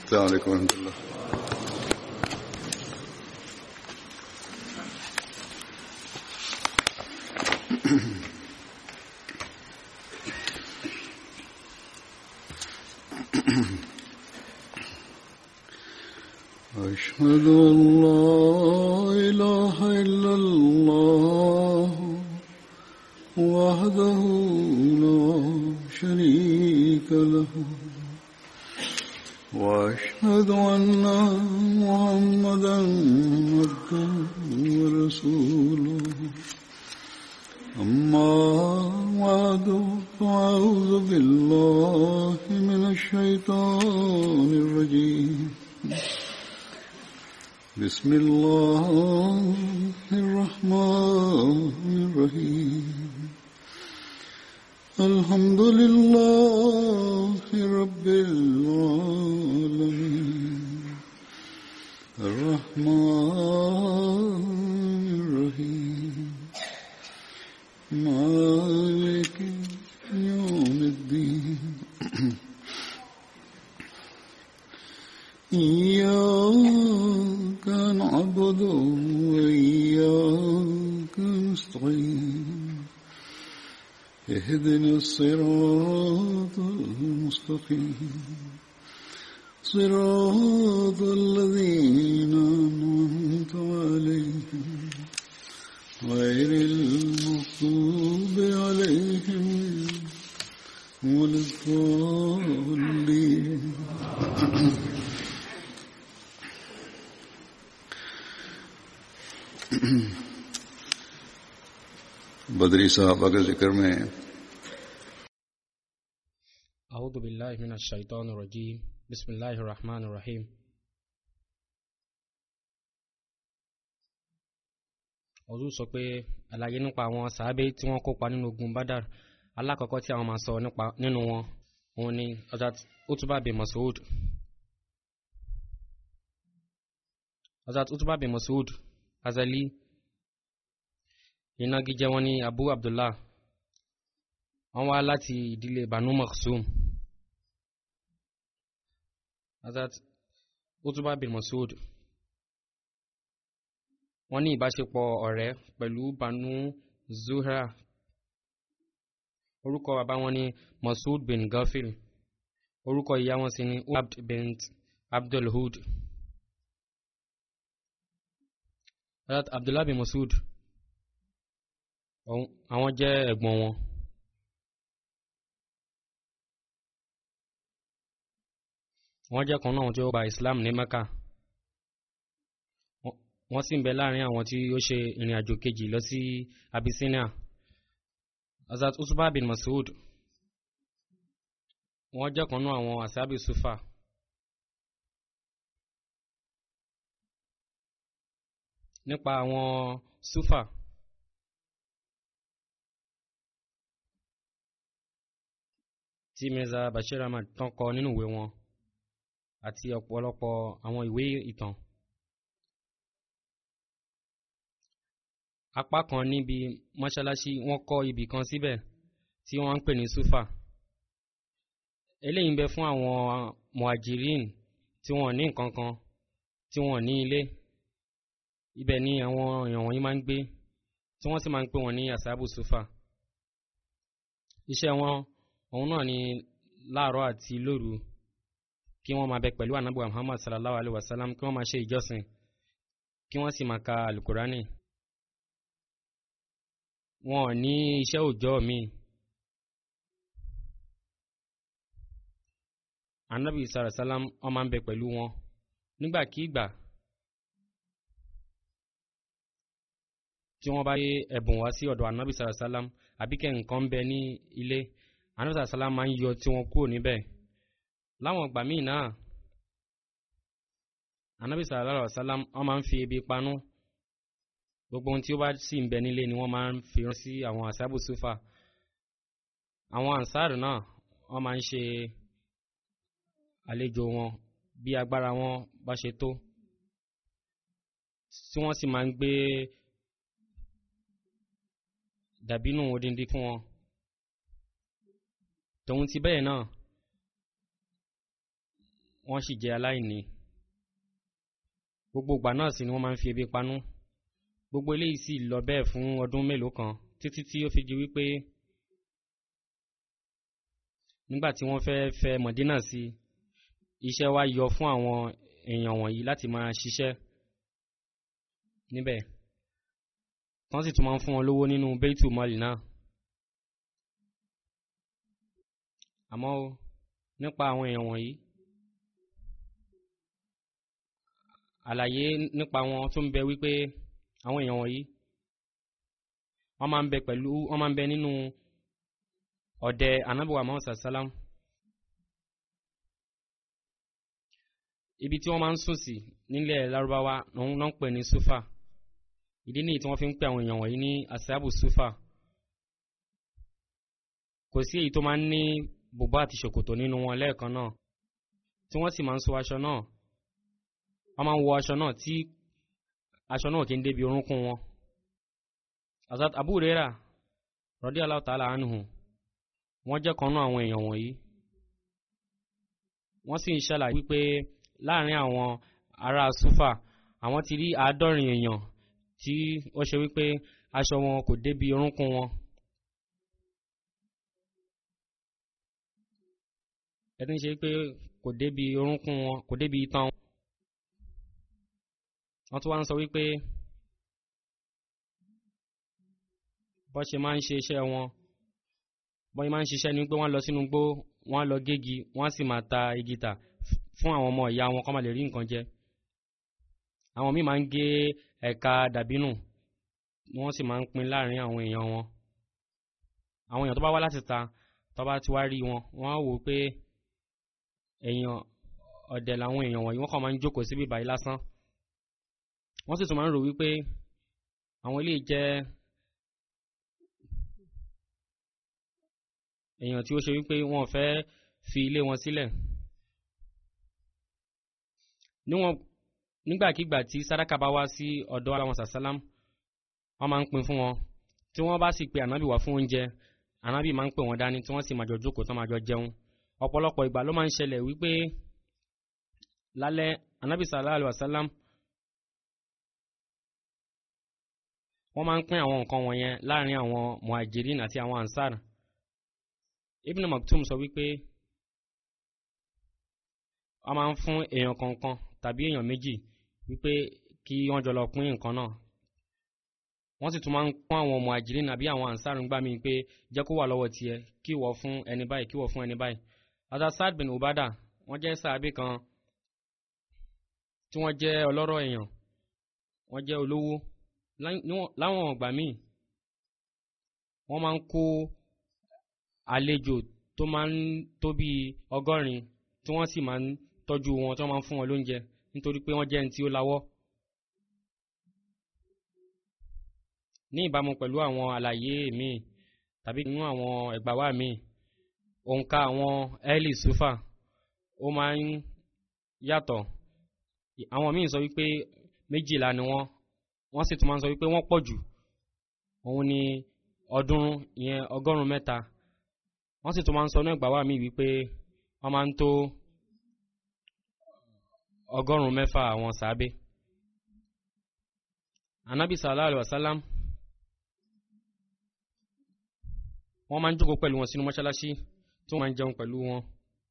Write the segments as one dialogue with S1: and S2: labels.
S1: السلام عليكم ورحمة الله أشهد أن لا إله إلا الله وحده لا شريك له وأشهد أن محمدا عبده ورسوله أما بعد فأعوذ بالله من الشيطان الرجيم بسم الله الرحمن الرحيم الحمد لله رب العالمين الرحمن الرحيم مالك يوم الدين إياك نعبد وإياك نستعين اهدنا الصراط المستقيم صراط الذين أنعمت عليهم غير المغضوب عليهم ولا الضالين बदरी साहबा के जिक्र में
S2: أعوذ بالله من الشيطان الرجيم بسم الله الرحمن الرحيم ọdún sọ pé àlàyé nípa àwọn sàábé tí wọ́n kópa nínú ogun badar alákọ̀ọ́kọ́ tí àwọn máa sọ nípa nínú wọn òun ni Hazrat utuba bin Mas'ud Hazrat utuba bin Mas'ud azali ìnagijẹ wọn ní Abu Abdullah wọ́n wá láti ìdílé Banu Makhzum Hazrat utuba bin Mas'ud wọ́n ní ìbáṣepọ̀ ọ̀rẹ́ pẹ̀lú Banu Zuhra orúkọ bàbá wọn ní Mas'ud bin Gafil orúkọ ìyá wọn sì ní Abd bint Abdulhud Hazrat Abdullah bin Mas'ud àwọn jẹ́ ẹ̀gbọ́n wọn wọ́n jẹ́ kan náà tí ó gba Islam ní Mecca wọ́n sì ń bẹ láàrin àwọn tí ó ṣe ìrìn àjò kejì lọ sí Abyssinia Hazrat Utba bin Mas'ud wọ́n jẹ́ kan náà àwọn asabi sufa nípa àwọn sufa tí Mirza Bashir Ahmad tán kọ nínú ìwé wọn àti ọ̀pọ̀lọpọ̀ àwọn ìwé ìtàn. apá kan níbi mọ́ṣáláṣí wọ́n kọ́ ibì kan síbẹ̀ tí wọ́n ń pè ní sufa eléyìí ń bẹ fún àwọn muhajirin tí wọ́n ní nǹkan kan tí wọ́n ní ilé ibẹ̀ ni àwọn èèyàn wọ̀nyí máa ń gbé tí wọ́n sì máa ń pè wọ́n ní asabu sufa iṣẹ́ wọn òun náà ni láàárọ̀ àti lóru kí wọ́n máa bẹ pẹ̀lú anabu muhammad sallallahu alayhi wa sallam kí wọ́n máa ṣe ìjọsìn kí wọ́n sì máa ka alukurani wọn ò ní iṣẹ́ òòjọ́ mi anabi sallallahu alayhi wa sallam wọ́n máa ń bẹ pẹ̀lú wọn nígbàkigbà tí wọ́n bá yé ẹ̀bùn wá sí ọ̀dọ̀ anabi sallallahu alayhi wa sallam àbíkẹ́ nǹkan ń bẹ ní ilé anabi sallallahu alayhi wa sallam máa ń yọ tí wọ́n kúrò níbẹ̀ láwọn ìgbà míì náà anabi sallallahu alaihi wasallam wọ́n máa ń fi ebi panú gbogbo ohun tí ó bá sì ń bẹ nílé ni wọ́n máa ń fi rán sí àwọn àsábù sufa àwọn ansar náà wọ́n máa ń ṣe àlejò wọn bí agbára wọn bá ṣe tó tí wọ́n sì máa ń gbé dàbínú odindi fún wọn tòun ti bẹ́ẹ̀ náà wọ́n sì jẹ́ aláìní gbogbo ìgbà náà sì ni wọ́n máa ń fi ebi panú gbogbo eléyìí sì lọ bẹ́ẹ̀ fún ọdún mélòó kan títí tí ó fi di wípé nígbà tí wọ́n fẹ́ fẹ́ mọ̀dínà sí iṣẹ́ wá yọ fún àwọn èèyàn wọ̀nyí láti máa ṣiṣẹ́ níbẹ̀ tán sì tún máa ń fún wọn lówó nínú beitu mọ́lì náà àmọ́ nípa àwọn èèyàn wọ̀nyí àlàyé nípa wọn tún bẹ wípé àwọn èèyàn wọ̀nyí wọ́n máa ń bẹ pẹ̀lú wọ́n máa ń bẹ nínú ọ̀dẹ anábìwá mọ́sá sálám ibi tí wọ́n máa ń sùn sí nílẹ̀ lárúbáwá náà ń pè ní sufa ìdí nìyí tí wọ́n fi ń pè àwọn èèyàn wọ̀nyí ní asabu sufa kò sí èyí tó máa ń ní bùbá àti ṣòkòtò nínú wọn lẹ́ẹ̀kan náà tí wọ́n sì máa ń so aṣọ náà wọ́n máa ń wọ aṣọ náà tí aṣọ náà kì í débi orúnkún wọn. Azat Abu Huraira radiyallahu ta'ala anhu wọ́n jẹ́ kan náà àwọn èèyàn wọ̀nyí. wọ́n sì ń ṣàlàyé wípé láàrin àwọn ará Sufa àwọn ti rí àádọ́rin èèyàn tí ó ṣe wípé aṣọ wọn kò débi orúnkún wọn. ẹni ṣe pé kò débi orúnkún wọn kò débi itan wọn wọ́n tún wá ń sọ wípé bọ́ ṣe máa ń ṣe iṣẹ́ wọn bọ́ ṣe máa ń ṣiṣẹ́ ni pé wọ́n lọ sínú igbó wọ́n lọ gégi wọ́n sì máa ta igi tà fún àwọn ọmọ ìyá wọn kó máa lè rí nǹkan jẹ àwọn míì máa ń gé ẹ̀ka dàbínù wọ́n sì máa ń pín láàrin àwọn èèyàn wọn àwọn èèyàn tó bá wá láti ta tó bá ti wá rí wọn wọ́n á wò pé èèyàn ọ̀dẹ̀ làwọn èèyàn wọ̀nyí wọ́n kàn máa ń jókòó síbí báyìí lásán wọ́n sì tún máa ń rò wípé àwọn ilé jẹ́ èèyàn tí ó ṣe wípé wọn fẹ́ fi ilé wọn sílẹ̀ níwọ̀n nígbàkigbà tí sàdákà bá wá sí ọ̀dọ̀ àwọn sàsálám wọ́n máa ń pín fún wọn tí wọ́n bá sì pe ànábì wá fún oúnjẹ ànábì máa ń pè wọ́n dání tí wọ́n sì máa jọ jókòó tán máa jọ jẹun ọ̀pọ̀lọpọ̀ ìgbà ló máa ń ṣẹlẹ̀ wípé lálẹ́ ànábì sallallahu alaihi wasallam wọ́n máa ń pín àwọn nǹkan wọ̀nyẹn láàrin àwọn muhajirin àti àwọn ansar ibn maktum sọ wípé wọ́n máa ń fún èèyàn kọ̀ọ̀kan tàbí èèyàn méjì wípé kí wọ́n jọ lọ pín nǹkan náà wọ́n sì tún máa ń pọ́n àwọn muhajirin àbí àwọn ansar ń gbà mí pé jẹ́ kó wà lọ́wọ́ tiẹ̀ kí wọ́ fún ẹni báyìí kí wọ́ fún ẹni báyìí azasad bin ubada wọ́n jẹ́ sàábì kan tí wọ́n jẹ́ ọlọ́rọ̀ èèyàn wọ́n jẹ́ olówó láwọn ọgbà míì wọ́n máa ń kó àlejò tó máa ń tó bí ọgọ́rin tí wọ́n sì máa ń tọ́jú wọn tí wọ́n máa ń fún wọn lóúnjẹ nítorí pé wọ́n jẹ́ ẹni tí ó lawọ́. ní ìbámu pẹ̀lú àwọn àlàyé míì tàbí nínú àwọn ẹ̀gbàwá míì òǹkà àwọn ẹ́lì sufa ó máa ń yàtọ̀ àwọn míì sọ wípé méjìlá ni wọ́n wọ́n sì tún máa ń sọ wípé wọ́n pọ̀ jù òun ni ọdúnrún ìyẹn ọgọ́rùn-ún mẹ́ta wọ́n sì tún máa ń sọ ní ẹ̀gbà wà mí wípé wọ́n máa ń tó ọgọ́rùn-ún mẹ́fà àwọn sàábé anabi sallallahu alayhi wa sallam wọ́n máa ń jókòó pẹ̀lú wọn sínú mọ́ṣáláṣí tí wọ́n máa ń jẹun pẹ̀lú wọn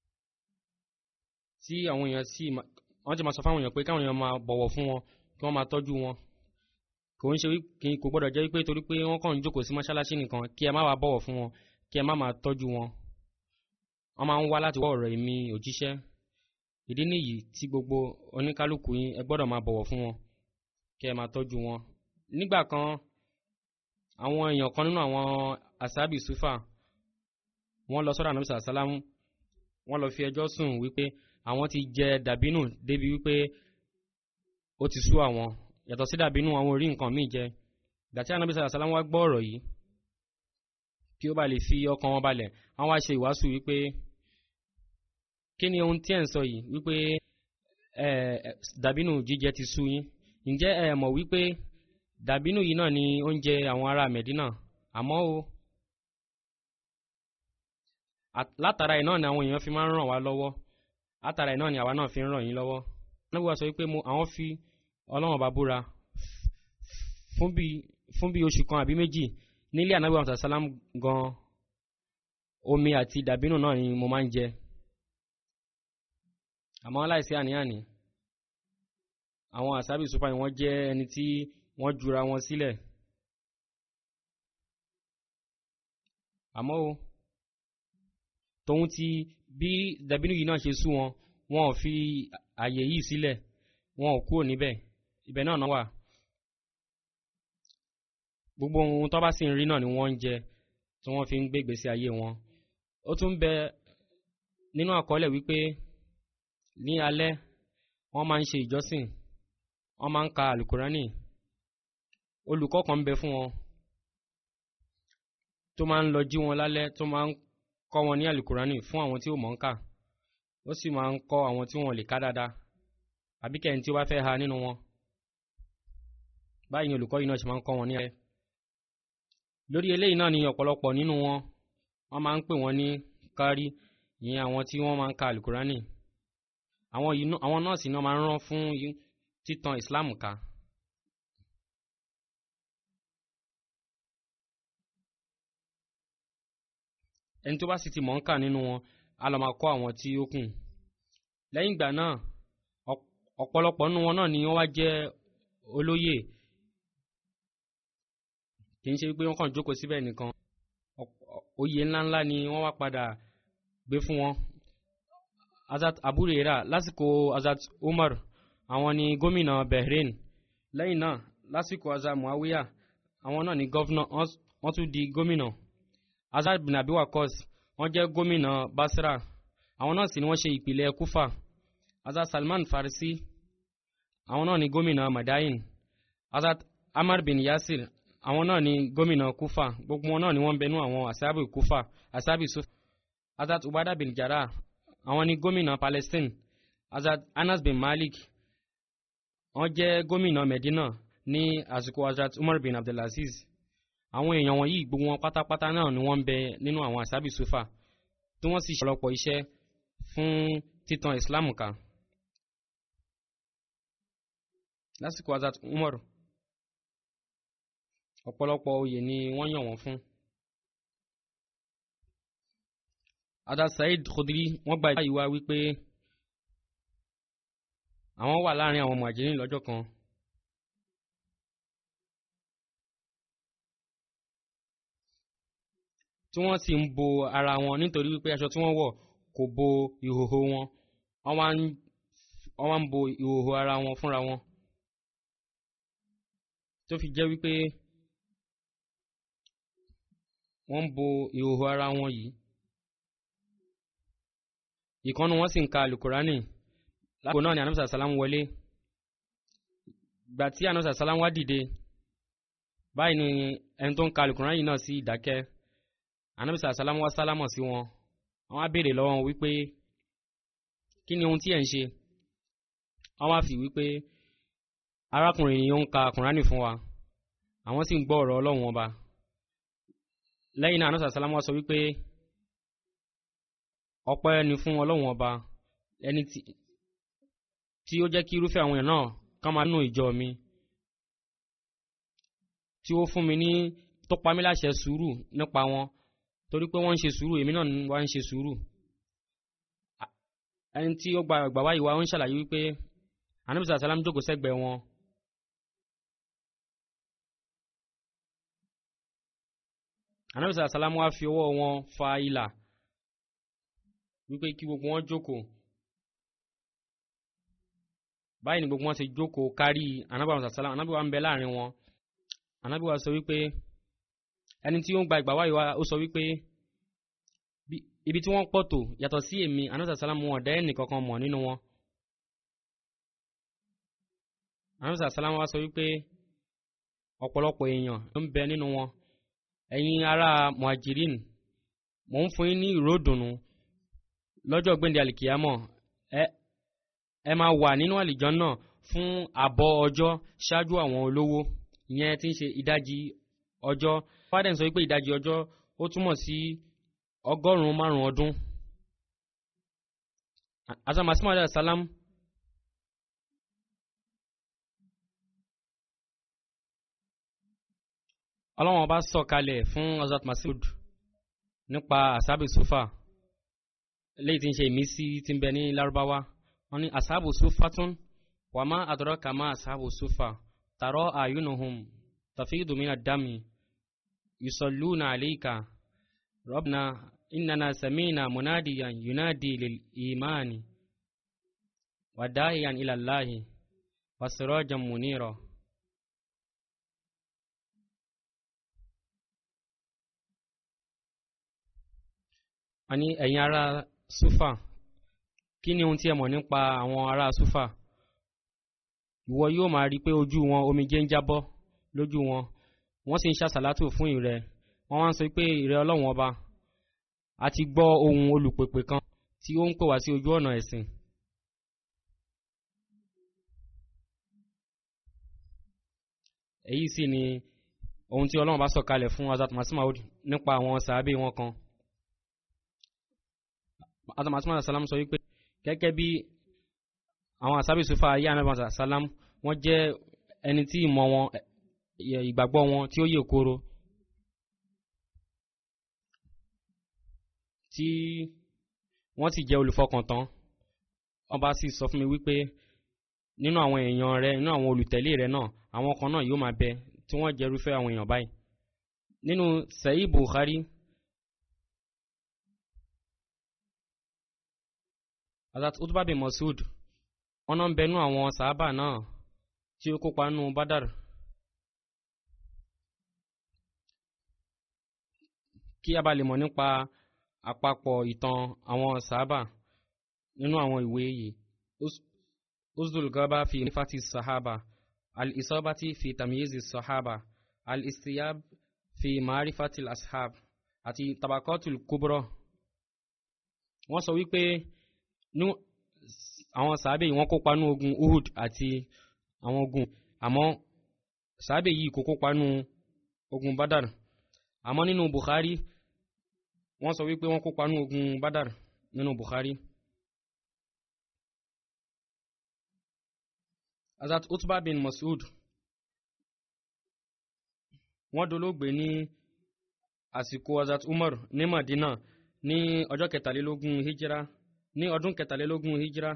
S2: tí àwọn èèyàn sì wọ́n ti máa sọ fáwọn èèyàn pé káwọn èèyàn máa bọ̀wọ̀ fún wọn kí wọ́n máa tọ́jú wọn kò ń ṣe kí kò gbọ́dọ̀ jẹ́ wípé torí pé wọ́n kàn ń jókòó sí mọ́ṣáláṣí nìkan kí ẹ má wàá bọ̀wọ̀ fún wọn kí ẹ má máa tọ́jú wọn wọ́n máa ń wá láti wọ́ ọ̀rọ̀ èmi òjíṣẹ́ ìdí nìyí tí gbogbo oníkálukú yín ẹ gbọ́dọ̀ máa bọ̀wọ̀ fún wọn kí ẹ máa tọ́jú wọn. nígbà kan àwọn èèyàn kan nínú àwọn asábì sufa wọ́n lọ sọ́dọ̀ ànábìsà sálámù wọ́n lọ fi ẹjọ́ sùn wípé àwọn ti jẹ dàbínù débi wípé ó ti sú àwọn yàtọ̀ sí dàbínú àwọn orí nǹkan míì jẹ gàtí ànábì sàlá sàlám wá gbọ́ ọ̀rọ̀ yìí kí ó bá lè fi ọkàn wọn balẹ̀ àwọn wá ṣe ìwàásù wípé kí ni ohun tí ẹ̀ ń sọ yìí wípé ẹ dàbínú jíjẹ ti sú yín ǹjẹ́ ẹ mọ̀ wípé dàbínú yìí náà ni oúnjẹ àwọn ará mẹ̀dínà àmọ́ o látara ẹ̀ náà ni àwọn èèyàn fi máa ń ràn wá lọ́wọ́ látara ẹ̀ náà ni àwa náà fi ń ràn yín lọ́wọ́ níbi wa sọ wípé mo àwọn fi ọlọ́run bá búra fún bí fún bí oṣù kan àbí méjì nílé ànábì wa sàlám gan omi àti dàbínù náà ni mo máa ń jẹ àmọ́ láìsí àní-àní àwọn àsábì super ni wọ́n jẹ́ ẹni tí wọ́n jura wọn sílẹ̀ àmọ́ o tòun ti bí dàbínú yìí náà ṣe sú wọn wọn ò fi àyè yìí sílẹ̀ wọn ò kúrò níbẹ̀ ibẹ̀ náà náà wà gbogbo ohun tó bá sì ń rí náà ni wọ́n ń jẹ tí wọ́n fi ń gbé ìgbésí ayé wọn ó tún bẹ nínú àkọọ́lẹ̀ wípé ní alẹ́ wọ́n máa ń ṣe ìjọsìn wọ́n máa ń ka alukurani olùkọ́ kan ń bẹ fún wọn tó máa ń lọ jí wọn lálẹ́ tó máa ń kọ́ wọn ní alukurani fún àwọn tí ó mọ̀ ń kà ó sì máa ń kọ́ àwọn tí wọn lè ká dáadáa àbí kẹ́hìn tí ó bá fẹ́ ha nínú wọn báyìí ni olùkọ́ yìí náà ṣe máa ń kọ́ wọn ní alẹ́ lórí eléyìí náà ni ọ̀pọ̀lọpọ̀ nínú wọn wọ́n máa ń pè wọ́n ní kárí ìyẹn àwọn tí wọ́n máa ń ka alukurani àwọn yìí àwọn nọ́ọ̀sì náà máa ń rán fún títan islam ká ẹni tó bá sì ti mọ̀ ń kà nínú wọn á lọ máa kọ́ àwọn tí ó kù lẹ́yìn ìgbà náà ọ̀pọ̀lọpọ̀ nínú wọn náà ni wọ́n wá jẹ́ olóyè kì í ṣe pé wọ́n kàn jókòó síbẹ̀ nìkan oyè ńláńlá ni wọ́n wá padà gbé fún wọn azat aburera lásìkò azat umar àwọn ni gómìnà bahrain lẹ́yìn náà lásìkò azat muawiya àwọn náà ni gọ́vnà wọ́n tún di gómìnà azat bin abi wakos wọ́n jẹ́ gómìnà basra àwọn náà sì ni wọ́n ṣe ìpìlẹ̀ kufa azat salman farisi àwọn náà ni gómìnà madain azat amar bin yasir àwọn náà ni gómìnà kufa gbogbo wọn náà ni wọ́n ń bẹnu àwọn asabi kufa asabi sufa azat ubada bin jarrah àwọn ni gómìnà palestine azad anas bin malik wọ́n jẹ́ gómìnà medina ní àsìkò azad umar bin abdulaziz àwọn èèyàn wọ̀nyí gbogbo wọn pátápátá náà ni wọ́n ń bẹ nínú àwọn asabi sufa tí wọ́n sì ṣọlọpọ̀ iṣẹ́ fún títan islam ká lásìkò azad umar ọ̀pọ̀lọpọ̀ oyè ni wọ́n yàn wọ́n fún ada saheed khudri wọ́n gba ìwà wípé àwọn wà láàrin àwọn mọ̀jìrín lọ́jọ́ kan tí wọ́n sì ń bo ara wọn nítorí wípé aṣọ tí wọ́n wọ̀ kò bo ìhòhò wọn wọ́n wá ń bo ìhòhò ara wọn fúnra wọn tó fi jẹ́ wípé wọ́n ń bo ìhòhò ara wọn yìí ìkànnù wọn sì ń ka alukurani lágbo náà ni anamsa salam wọlé gbà tí anamsa salam wá dìde báyìí ni ẹni tó ń ka alukurani náà sí ìdákẹ́ anamsa salam wá sálámọ̀ sí wọn wọ́n á béèrè lọ́wọ́ wípé kí ni ohun tí ẹ̀ ń ṣe wọ́n wá fi wípé arákùnrin yìí ó ń ka alukurani fún wa àwọn sì ń gbọ́ ọ̀rọ̀ ọlọ́run ọba lẹ́yìn náà anamsa salam wá sọ wípé ọpẹ́ ni fún ọlọ́run ọba ẹni tí ó jẹ́ kí irúfẹ́ àwọn èèyàn náà kán máa nù ìjọ mi tí ó fún mi ní tó pa mí láṣẹ sùúrù nípa wọn torí pé wọ́n ń ṣe sùúrù èmi náà wá ń ṣe sùúrù ẹni tí ó gba ìgbà wáyé wa ó ń ṣàlàyé wípé anamisa salam jókòó sẹ́gbẹ̀ẹ́ wọn anamisa salam wá fi ọwọ́ wọn fa ìlà wípé kí gbogbo wọn jókòó báyìí ni gbogbo wọn ti jókòó kárí anábìwá sàsálà anábìwá ń bẹ láàrin wọn anábìwá sọ wípé ẹni tí ó ń gba ìgbà wáyé wa ó sọ wípé ibi tí wọ́n pọ̀ tó yàtọ̀ sí èmi anábìwá sàsálà mú ọ̀dẹ́ ẹnì kankan mọ̀ nínú wọn anábìwá sàsálà wa sọ wípé ọ̀pọ̀lọpọ̀ èèyàn ló ń bẹ nínú wọn ẹ̀yin ará muhajirin mò ń fún yín ní ìró ìdùnnú lọ́jọ́ gbẹ̀ndẹ̀ àlìkìyàmọ̀ ẹ ẹ máa wà nínú àlìjọ náà fún àbọ̀ ọjọ́ ṣáájú àwọn olówó ìyẹn tí ń ṣe ìdajì ọjọ́ fádẹ́n sọ pé ìdajì ọjọ́ ó túmọ̀ sí ọgọ́rùn-ún márùn-ún ọdún azam masimu alayhi salam ọlọ́wọ́n ọba sọ kalẹ̀ fún azat masud nípa asabi sufa léyìí tí ń ṣe ìmísí tí ń bẹ ní lárúbáwá wọn ní asabu sufa tún wàmá àdúrà kàmá asabu sufa tàrọ àyùnùhùn tafidu mina dami yusalluna alayka ربنا إننا سمينا مناديا ينادي للإيمان وداعيا إلى الله وسراجا منيرا ani ẹ̀yin ará sufa kí ni ohun tí ẹ mọ̀ nípa àwọn ará sufa ìwọ yóò máa rí i pé ojú wọn omijé ń jábọ́ lójú wọn wọ́n sì ń ṣàṣàlátò fún ìrẹ́ wọ́n wá ń sọ pé ìrẹ́ ọlọ́run ọba a ti gbọ́ ohun olùpèpè kan tí ó ń pè wá sí ojú ọ̀nà ẹ̀sìn. èyí sì ni ohun tí ọlọ́run bá sọ kalẹ̀ fún azat masimaud nípa àwọn sàábé wọn kan. azat masimaud salam sọ wípé gẹ́gẹ́ bí àwọn àsábì sufa ayé anábàá salam wọ́n jẹ́ ẹni tí ìmọ̀ wọn ìgbàgbọ́ wọn tí ó yè kóró tí wọ́n sì jẹ́ olùfọkàntán ọba sì sọ fún mi wípé nínú àwọn èèyàn rẹ nínú àwọn olùtẹ̀lé rẹ náà àwọn kan náà yóò máa bẹ tí wọ́n jẹ́ irúfẹ́ àwọn èèyàn báyìí nínú sẹ́yí buhari azat utba bin masud wọn náà ń bẹnu àwọn sàábà náà tí ó kópa nínú badar kí a bá lè mọ̀ nípa àpapọ̀ ìtàn àwọn sàábà nínú àwọn ìwé yìí uzdul gaba fi nifati sahaba al-isabati fi tamyizi sahaba al-istiyab fi ma'rifati ashab àti tabakatul kubra wọ́n sọ wípé àwọn sàábè yìí wọ́n kópa nú ogun uhud àti àwọn ogun àmọ́ sàábè yìí kò kópa nú ogun badar àmọ́ nínú bukhari wọ́n sọ wípé wọ́n kópa nú ogun badar nínú bukhari azat utba bin masud wọ́n dolóògbé ní àsìkò azat umar ní madina ní ọjọ́ kẹtàlélógún hijira ní ọdún kẹtàlélógún hijira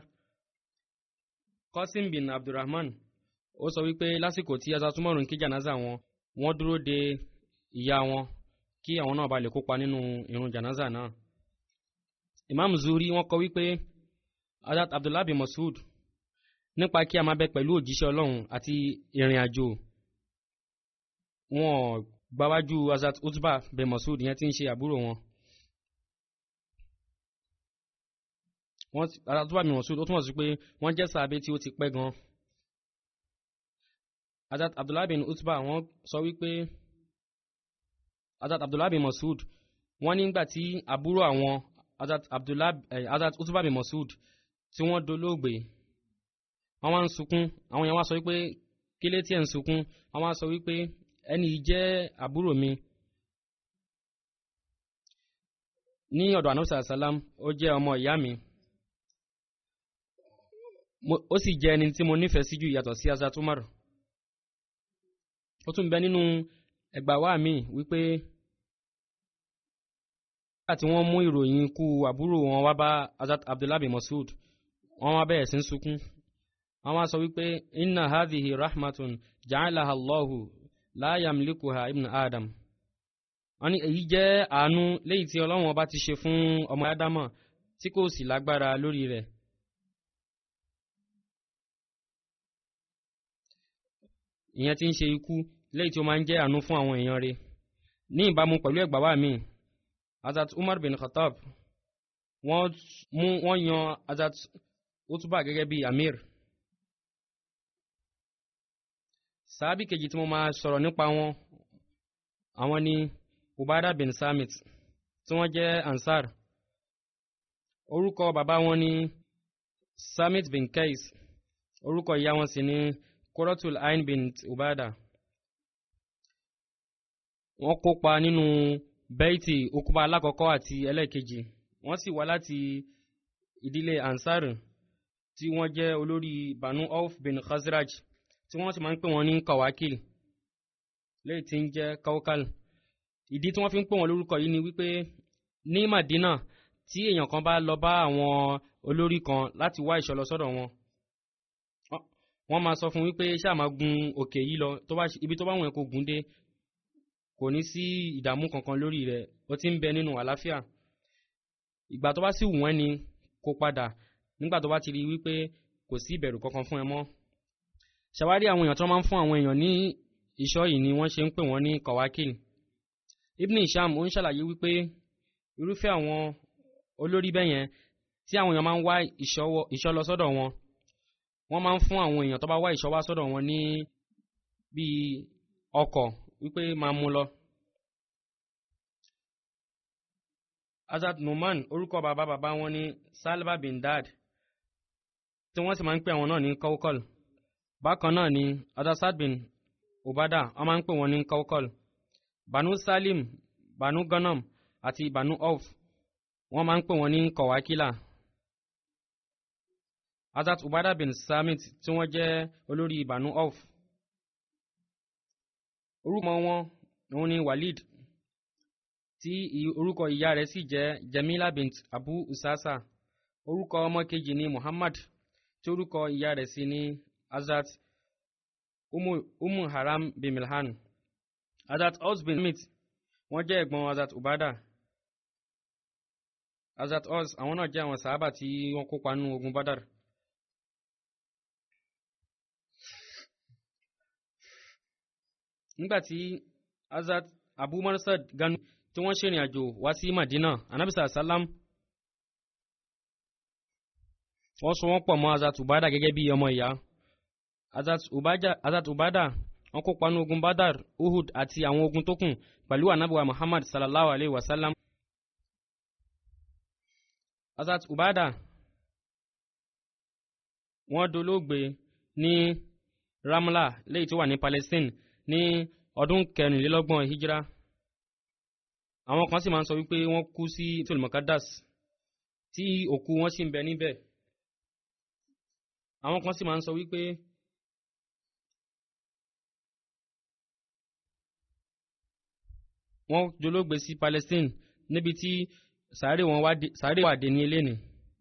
S2: qasim bin abdulrahman ó sọ wípé lásìkò tí azat umar ń kí jànáza wọn wọ́n dúró de ìyá wọn kí àwọn náà bá lè kópa nínú irun jànáza náà imam zuri wọ́n kọ wípé azat abdullah bin masud nípa kí a máa bẹ pẹ̀lú òjíṣẹ́ ọlọ́run àti ìrìn àjò wọn gbáwájú azat utba bin masud yẹn tí ń ṣe àbúrò wọn wọ́n azat utba bin masud ó túmọ̀ sí pé wọ́n jẹ́ sàbẹ tí ó ti pẹ́ gan azat abdullah bin utba wọ́n sọ wípé azat abdullah bin masud wọ́n nígbà tí àbúrò àwọn azat abdullah eh, azat utba bin masud tí wọ́n dolóògbé wọ́n wá ń sunkún àwọn yẹn wá sọ wípé kílé tí ẹ̀ ń sunkún wọ́n wá sọ wípé ẹni yìí jẹ́ àbúrò mi ní ọ̀dọ̀ anamsa salam ó jẹ́ ọmọ ìyá mi ó sì jẹ́ ẹni tí mo nífẹ̀ẹ́ sí jù yàtọ̀ sí azat umar ó tún bẹ nínú ẹgbà wa mi wípé nígbà tí wọ́n mú ìròyìn ikú àbúrò wọn wá bá azat abdullahi masud wọ́n wá bẹ̀rẹ̀ sí ń sunkún wọ́n wá sọ wípé inna hadhihi rahmatun ja'alaha allahu la yamlikuha ibn adam wọ́n ní èyí jẹ́ àánú léyìí tí ọlọ́run ọba ti ṣe fún ọmọ ádámọ̀ tí kò sì lágbára lórí rẹ̀ ìyẹn tí ń ṣe ikú léyìí tí ó máa ń jẹ́ àánú fún àwọn èèyàn rẹ̀ ní ìbámu pẹ̀lú ẹgbàá wa mi azat umar bin khattab wọ́n mú wọ́n yan azat utuba gẹ́gẹ́ bí amir sàábì kejì tí mo máa sọ̀rọ̀ nípa wọn àwọn ni ubada bin samit tí wọ́n jẹ́ ansar orúkọ bàbá wọn ni samit bin kais orúkọ ìyá wọn sì ni kuratul ain bin ubada wọ́n kópa nínú bẹ́ẹ̀tì okuba alákọ̀ọ́kọ́ àti ẹlẹ́ẹ̀kejì wọ́n sì wá láti ìdílé ansar tí wọ́n jẹ́ olórí banu auf bin khazraj tí wọ́n sì máa ń pè wọ́n ní kawakil léyìí tí ń jẹ́ kaukal ìdí tí wọ́n fi ń pè wọ́n lórúkọ yìí ni wípé ní madina tí èèyàn kan bá lọ bá àwọn olórí kan láti wá ìṣọ́ lọ sọ́dọ̀ wọn wọ́n máa sọ fún wípé ṣáà máa gun òkè yìí lọ tó bá ibi tó bá wọn kò gùn dé kò ní sí ìdààmú kankan lórí rẹ̀ ó ti ń bẹ nínú àlàáfíà ìgbà tó bá sì wù wọ́n ni kó padà nígbà tó bá ti rí wípé kò sí ìbẹ̀rù kankan fún ẹ mọ́ ṣàwárí àwọn èèyàn tó máa ń fún àwọn èèyàn ní ìṣọ́ yìí ni wọ́n ṣe ń pè wọ́n ní kọ̀wákìl ibn isham ó ń ṣàlàyé wípé irúfẹ́ àwọn olórí bẹ́yẹn tí àwọn èèyàn máa ń wá ìṣọ́ lọ sọ́dọ̀ wọn wọ́n máa ń fún àwọn èèyàn tó bá wá ìṣọ́ wá sọ́dọ̀ wọn ní bíi ọkọ̀ wípé máa mú lọ. azad numan orúkọ bàbá bàbá wọn ní salva bin dad tí wọ́n sì máa ń pè àwọn náà ní kawkal bákan náà ni adasad bin ubada wọ́n máa ń pè wọ́n ní kawkal banu salim banu ganam àti banu auf wọ́n máa ń pè wọ́n ní kọ̀wákílà azat ubada bin samit tí wọ́n jẹ́ olórí banu auf orúkọ wọn òun ni walid tí orúkọ ìyá rẹ̀ sì jẹ́ jamila bint abu usasa orúkọ ọmọ kejì ni muhammad tí orúkọ ìyá rẹ̀ sì ni azat umu, umu haram bin milhan azat os bin smith wọ́n jẹ́ ẹ̀gbọ́n azat ubada azat os àwọn náà jẹ́ àwọn sàábà tí wọ́n kópa nínú ogun badar. nígbàtí azat abu marsad ganu tí wọ́n ṣèrìn àjò wá sí madina anabisa salam wọ́n so wọ́n pọ̀ mọ́ azat ubada gẹ́gẹ́ bí ọmọ ìyá azat ubada wọ́n kópa ní ogun badar uhud àti àwọn ogun tó kù pẹ̀lú anabuwa muhammad sallallahu alayhi wa sallam azat ubada wọ́n dolóògbé ní ramla léyìí tó wà ní palestine ní ọdún kẹrìnlélọ́gbọ̀n hijira àwọn kan sì máa ń sọ wípé wọ́n kú sí tolmokadas tí òkú wọn sì ń bẹ níbẹ̀ àwọn kan sì máa ń sọ wípé wọ́n jológbe sí Palestine níbi tí sàárè wà dé ní eléni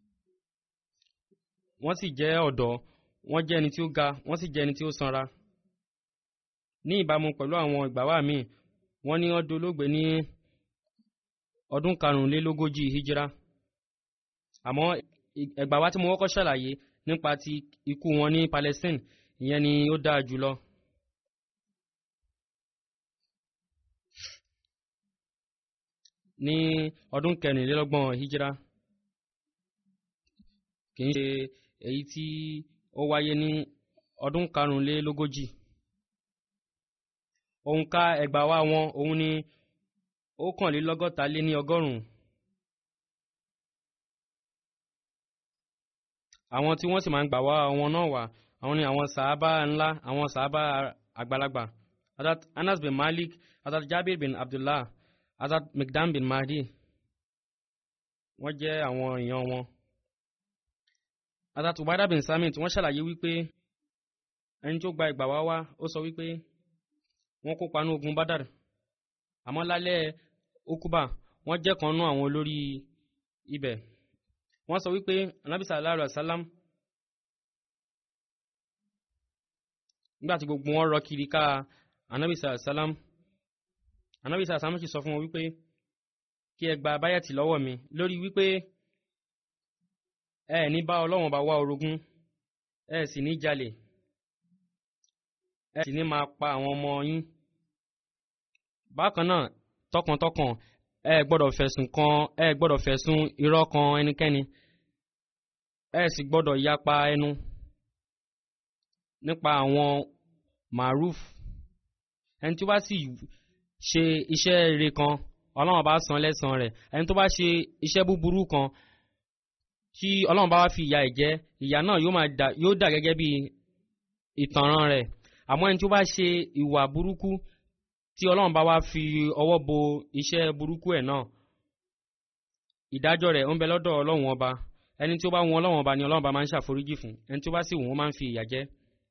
S2: wọ́n sì jẹ́ ọ̀dọ́ wọ́n jẹ́ ẹni tí ó ga wọ́n sì jẹ́ ẹni tí ó sanra ní ìbámu pẹ̀lú àwọn ìgbàwá míì wọ́n ní wọ́n dolóògbé ní ọdún karùnlélógójì hijira àmọ́ ẹgbàwá tí mo kọ́kọ́ ṣàlàyé nípa ti ikú wọn ní Palestine ìyẹn ni ó dáa jùlọ. ní ọdún kẹrìnlélọ́gbọ̀n hijira kì í ṣe èyí tí ó wáyé ní ọdún karùnlélógójì òǹkà ẹgbàá wa wọn òun ni ọ̀kànlélọ́gọ́ta lé ní ọgọ́rùn-ún àwọn tí wọ́n sì máa ń gbà wá wọn náà wà àwọn ni àwọn sàábà ńlá àwọn sàábà àgbàlagbà Hazrat Anas bin Malik Hazrat Jabir bin Abdullah Hazrat Mikdam bin Mahdi wọ́n jẹ́ àwọn èèyàn wọn Hazrat Ubada bin Samit wọ́n ṣàlàyé wípé ẹni tó gba ìgbà wá wá ó sọ wípé wọ́n kópa ní ogun Badar àmọ́ lálẹ́ okuba wọ́n jẹ́ kan nú àwọn olórí ibẹ̀ wọ́n sọ wípé Ànábì sallallahu alaihi wasallam nígbà tí gbogbo wọn rọ kiri ká Ànábì sallallahu alaihi wasallam Ànábì sallallahu alaihi wasallam sì sọ fún wọn wípé kí ẹ gba báyàtì lọ́wọ́ mi lórí wípé ẹ ní bá Ọlọ́run bá wá orogún ẹ sì ní jalè ẹ sì ní máa pa àwọn ọmọ yín bákan náà tọkàntọkàn ẹ gbọ́dọ̀ fẹ̀sùn kan ẹ gbọ́dọ̀ fẹ̀sùn irọ́ kan ẹnikẹ́ni ẹ sì gbọ́dọ̀ yapa ẹnu nípa àwọn maruf ẹni tí ó bá sì ṣe iṣẹ́ rere kan Ọlọ́run bá san lẹ́san rẹ̀ ẹni tó bá ṣe iṣẹ́ búburú kan tí Ọlọ́run bá wá fi ìyà ẹ̀ jẹ ìyà náà yóò dà gẹ́gẹ́ bí ìtanràn rẹ̀ àmọ́ ẹni tí ó bá ṣe ìwà burúkú tí ọlọ́run bá wá fi ọwọ́ bo iṣẹ́ burúkú ẹ̀ náà ìdájọ́ rẹ̀ ń bẹ lọ́dọ̀ ọlọ́run ọba ẹni tí ó bá wọn ọlọ́wọ́n ọba ni ọlọ́wọ́n ọba máa ń ṣàforíjì fún ẹni tí ó bá sì wù wọ́n máa ń fi ìyà jẹ.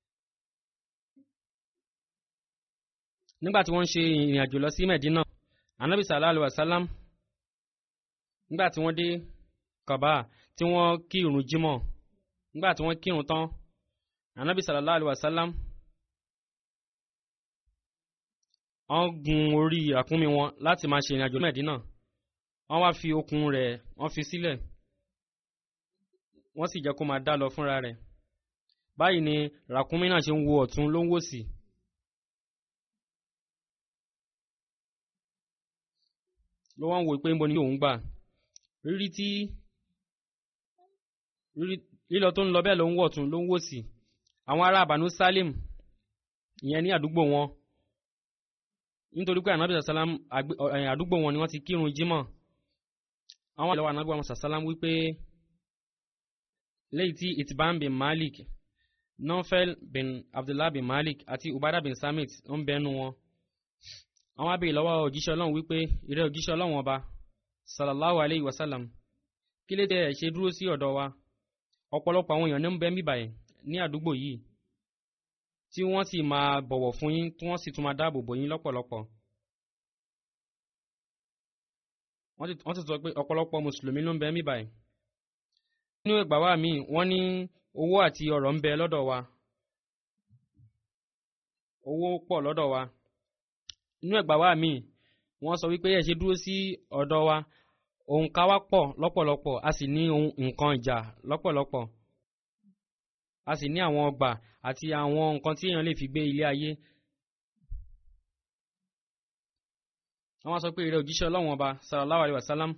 S2: nígbà tí wọ́n ń ṣe ìrìn àjò lọ sí Medina anabi sallallahu alayhi wa sallam nígbà tí wọ́n dé Kaaba tí wọ́n kírun jímọ̀ nígbà tí wọ́n kírun tán anabi sallallahu alayhi wa sallam wọ́n gun orí àkúnmi wọn láti máa ṣe ìrìn àjò Medina wọ́n wá fi okùn rẹ̀ wọ́n fi sílẹ̀ wọ́n sì jẹ́ kó máa dá lọ fúnra rẹ̀ báyìí ni ràkúnmí náà ṣe ń wo ọ̀tún ló ń wò sí. ló wá ń wò pé ń bo ni òun gbà rírí tí lílọ tó ń lọ bẹ́ẹ̀ ló ń wọ̀ ọ̀tún ló ń wò sí àwọn ará Banu Salim ìyẹn ní àdúgbò wọn nítorí pé anabi sàlám àdúgbò wọn ni wọ́n ti kírun jímọ̀ àwọn àlọ́ anabi wọn sàlám wípé lẹ́yìn tí itban bin malik nofel bin abdullah bin malik àti ubada bin samit ń bẹnu wọn àwọn abẹ́ ìlọ́wọ́ òjíṣẹ́ ọlọ́run wípé ìrẹ́ òjíṣẹ́ ọlọ́run ọba sallallahu alayhi wa sallam kí ló dé ẹ̀ ṣe dúró sí ọ̀dọ̀ wa ọ̀pọ̀lọpọ̀ àwọn èèyàn ní ń bẹ mí báyìí ní àdúgbò yìí tí wọ́n sì máa bọ̀wọ̀ fún yín tí wọ́n sì tún máa dáàbò bò yín lọ́pọ̀lọpọ̀ wọ́n ti sọ pé ọ̀pọ̀lọpọ̀ mùsùlùmí ló ń bẹ mí báyìí nínú ìgbà wa míì wọ́n ní owó àti ọrọ̀ ń bẹ lọ́dọ̀ wa owó pọ̀ lọ́dọ̀ wa nínú ìgbà wa míì wọ́n sọ wípé ẹ ṣe dúró sí ọ̀dọ̀ wa òǹkà wa pọ̀ lọ́pọ̀lọpọ̀ a sì ní nǹkan ìjà lọ́pọ̀lọpọ̀ a sì ní àwọn ọgbà àti àwọn nǹkan tí èèyàn lè fi gbé ilé ayé wọ́n sọ pé ìrẹ́ òjíṣẹ́ ọlọ́wọ́n ọba sallallahu alaihi wasallam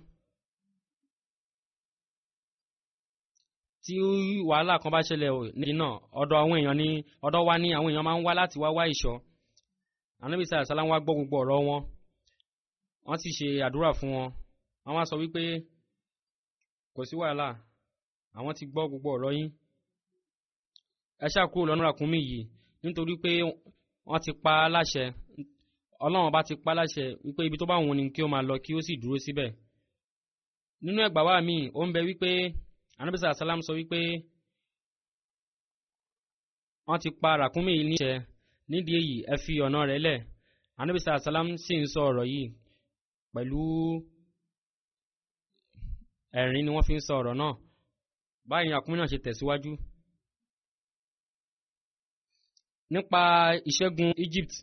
S2: tí wàhálà kan bá ṣẹlẹ̀ nídìí náà ọ̀dọ̀ àwọn èèyàn ní ọ̀dọ̀ wa ní àwọn èèyàn máa ń wá láti wá wá ìṣọ́ ànábì sallallahu alaihi wasallam wá gbọ́ gbogbo ọ̀rọ̀ wọn wọ́n sì ṣe àdúrà fún wọn wọ́n wá sọ wípé kò sí wàhálà àwọn ti gbọ́ gbogbo ọ̀rọ̀ yín ẹ ṣáà kúrò lọ́nà ràkúnmí yìí nítorí pé wọ́n ti pa á láṣẹ ọlọ́run bá ti pa á láṣẹ wípé ibi tó bá wùn ni kí ó máa lọ kí ó sì dúró síbẹ̀ nínú ẹgbàá wa míì ó ń bẹ wípé anabisa asalam sọ wípé wọ́n ti pa ràkúnmí yìí níṣẹ́ nídìí èyí ẹ fi ọ̀nà rẹ̀ lẹ̀ anabisa asalam sì ń sọ ọ̀rọ̀ yìí pẹ̀lú ẹ̀rín ni wọ́n fi ń sọ ọ̀rọ̀ náà báyìí ràkúnmí náà ṣe tẹ̀síwájú nípa ìṣẹ́gun Egypt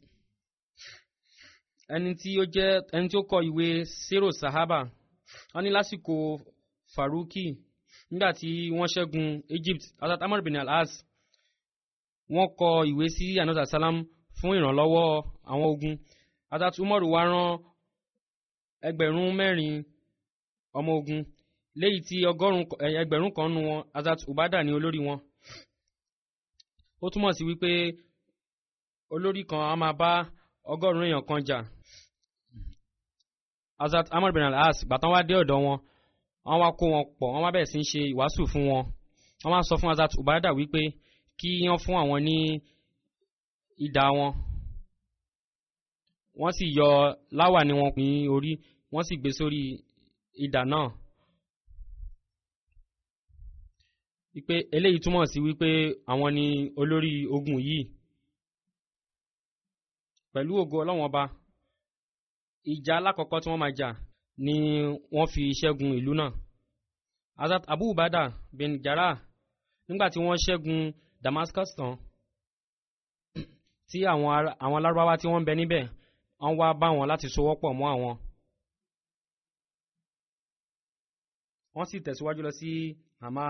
S2: ẹni tí ó jẹ́ ẹni tí ó kọ ìwé Sero Sahaba wọ́n ní lásìkò Faruki nígbà tí wọ́n ṣẹ́gun Egypt Hazrat Amr bin al-As wọ́n kọ ìwé sí anasa salam fún ìrànlọ́wọ́ àwọn ogun Hazrat Umar wá rán ẹgbẹ̀rún mẹ́rin ọmọ ogun léyìí tí ẹgbẹ̀rún kan nu wọn Hazrat Ubada ní olórí wọn ó túmọ̀ sí wípé olórí kan a máa bá ọgọ́rùn-ún èèyàn kan jà Hazrat Amr bin al-As gbàtàn wá dé ọ̀dọ̀ wọn wọ́n wá kó wọn pọ̀ wọ́n wá bẹ̀rẹ̀ sí ń ṣe ìwàásù fún wọn wọ́n wá sọ fún Hazrat Ubada wípé kí wọ́n fún àwọn ní idà wọn wọ́n sì yọ láwà ní wọn ní orí wọ́n sì gbé sórí idà náà wípé eléyìí túmọ̀ sí wípé àwọn ni olórí ogun yìí pẹ̀lú ògo ọlọ́wọ́n ọba ìjà alákọ̀ọ́kọ́ tí wọ́n máa jà ni wọ́n fi ṣẹ́gun ìlú náà Hazrat Abu Ubada bin Jarrah nígbà tí wọ́n ṣẹ́gun Damascus tán tí àwọn àwọn alárúbáwá tí wọ́n ń bẹ níbẹ̀ wọ́n wá bá wọn láti sowọ́pọ̀ mọ́ àwọn wọ́n sì tẹ̀síwájú lọ sí Hama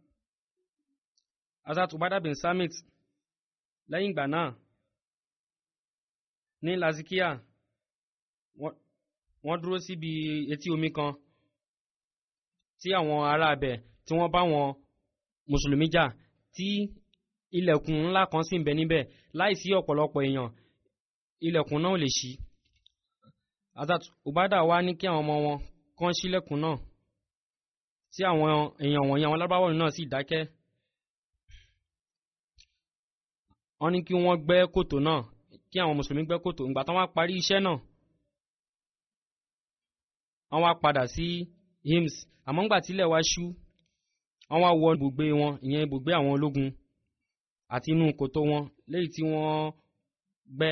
S2: Hazrat Ubada bin Samit lẹ́yìn ìgbà náà ní Lazikia wọ́n dúró síbi etí omi kan tí àwọn ará abẹ tí wọ́n bá wọn mùsùlùmí jà tí ilẹ̀kùn ńlá kan sì ń bẹ níbẹ̀ láìsí ọ̀pọ̀lọpọ̀ èèyàn ilẹ̀kùn náà lè ṣí Hazrat Ubada wá ní kí àwọn ọmọ wọn kàn ṣílẹ̀kùn náà tí àwọn èèyàn wọ̀nyí àwọn lábáwọ̀ náà sì dákẹ́ wọ́n ní kí wọ́n gbẹ́ kòtò náà kí àwọn mùsùlùmí gbẹ́ kòtò ìgbà tán wá parí iṣẹ́ náà wọ́n wá padà sí hims àmọ́ ńgbà tílẹ̀ wá ṣú wọ́n wá wọ ibùgbé wọn ìyẹn ibùgbé àwọn ológun àti inú kòtò wọn léyìí tí wọ́n gbẹ́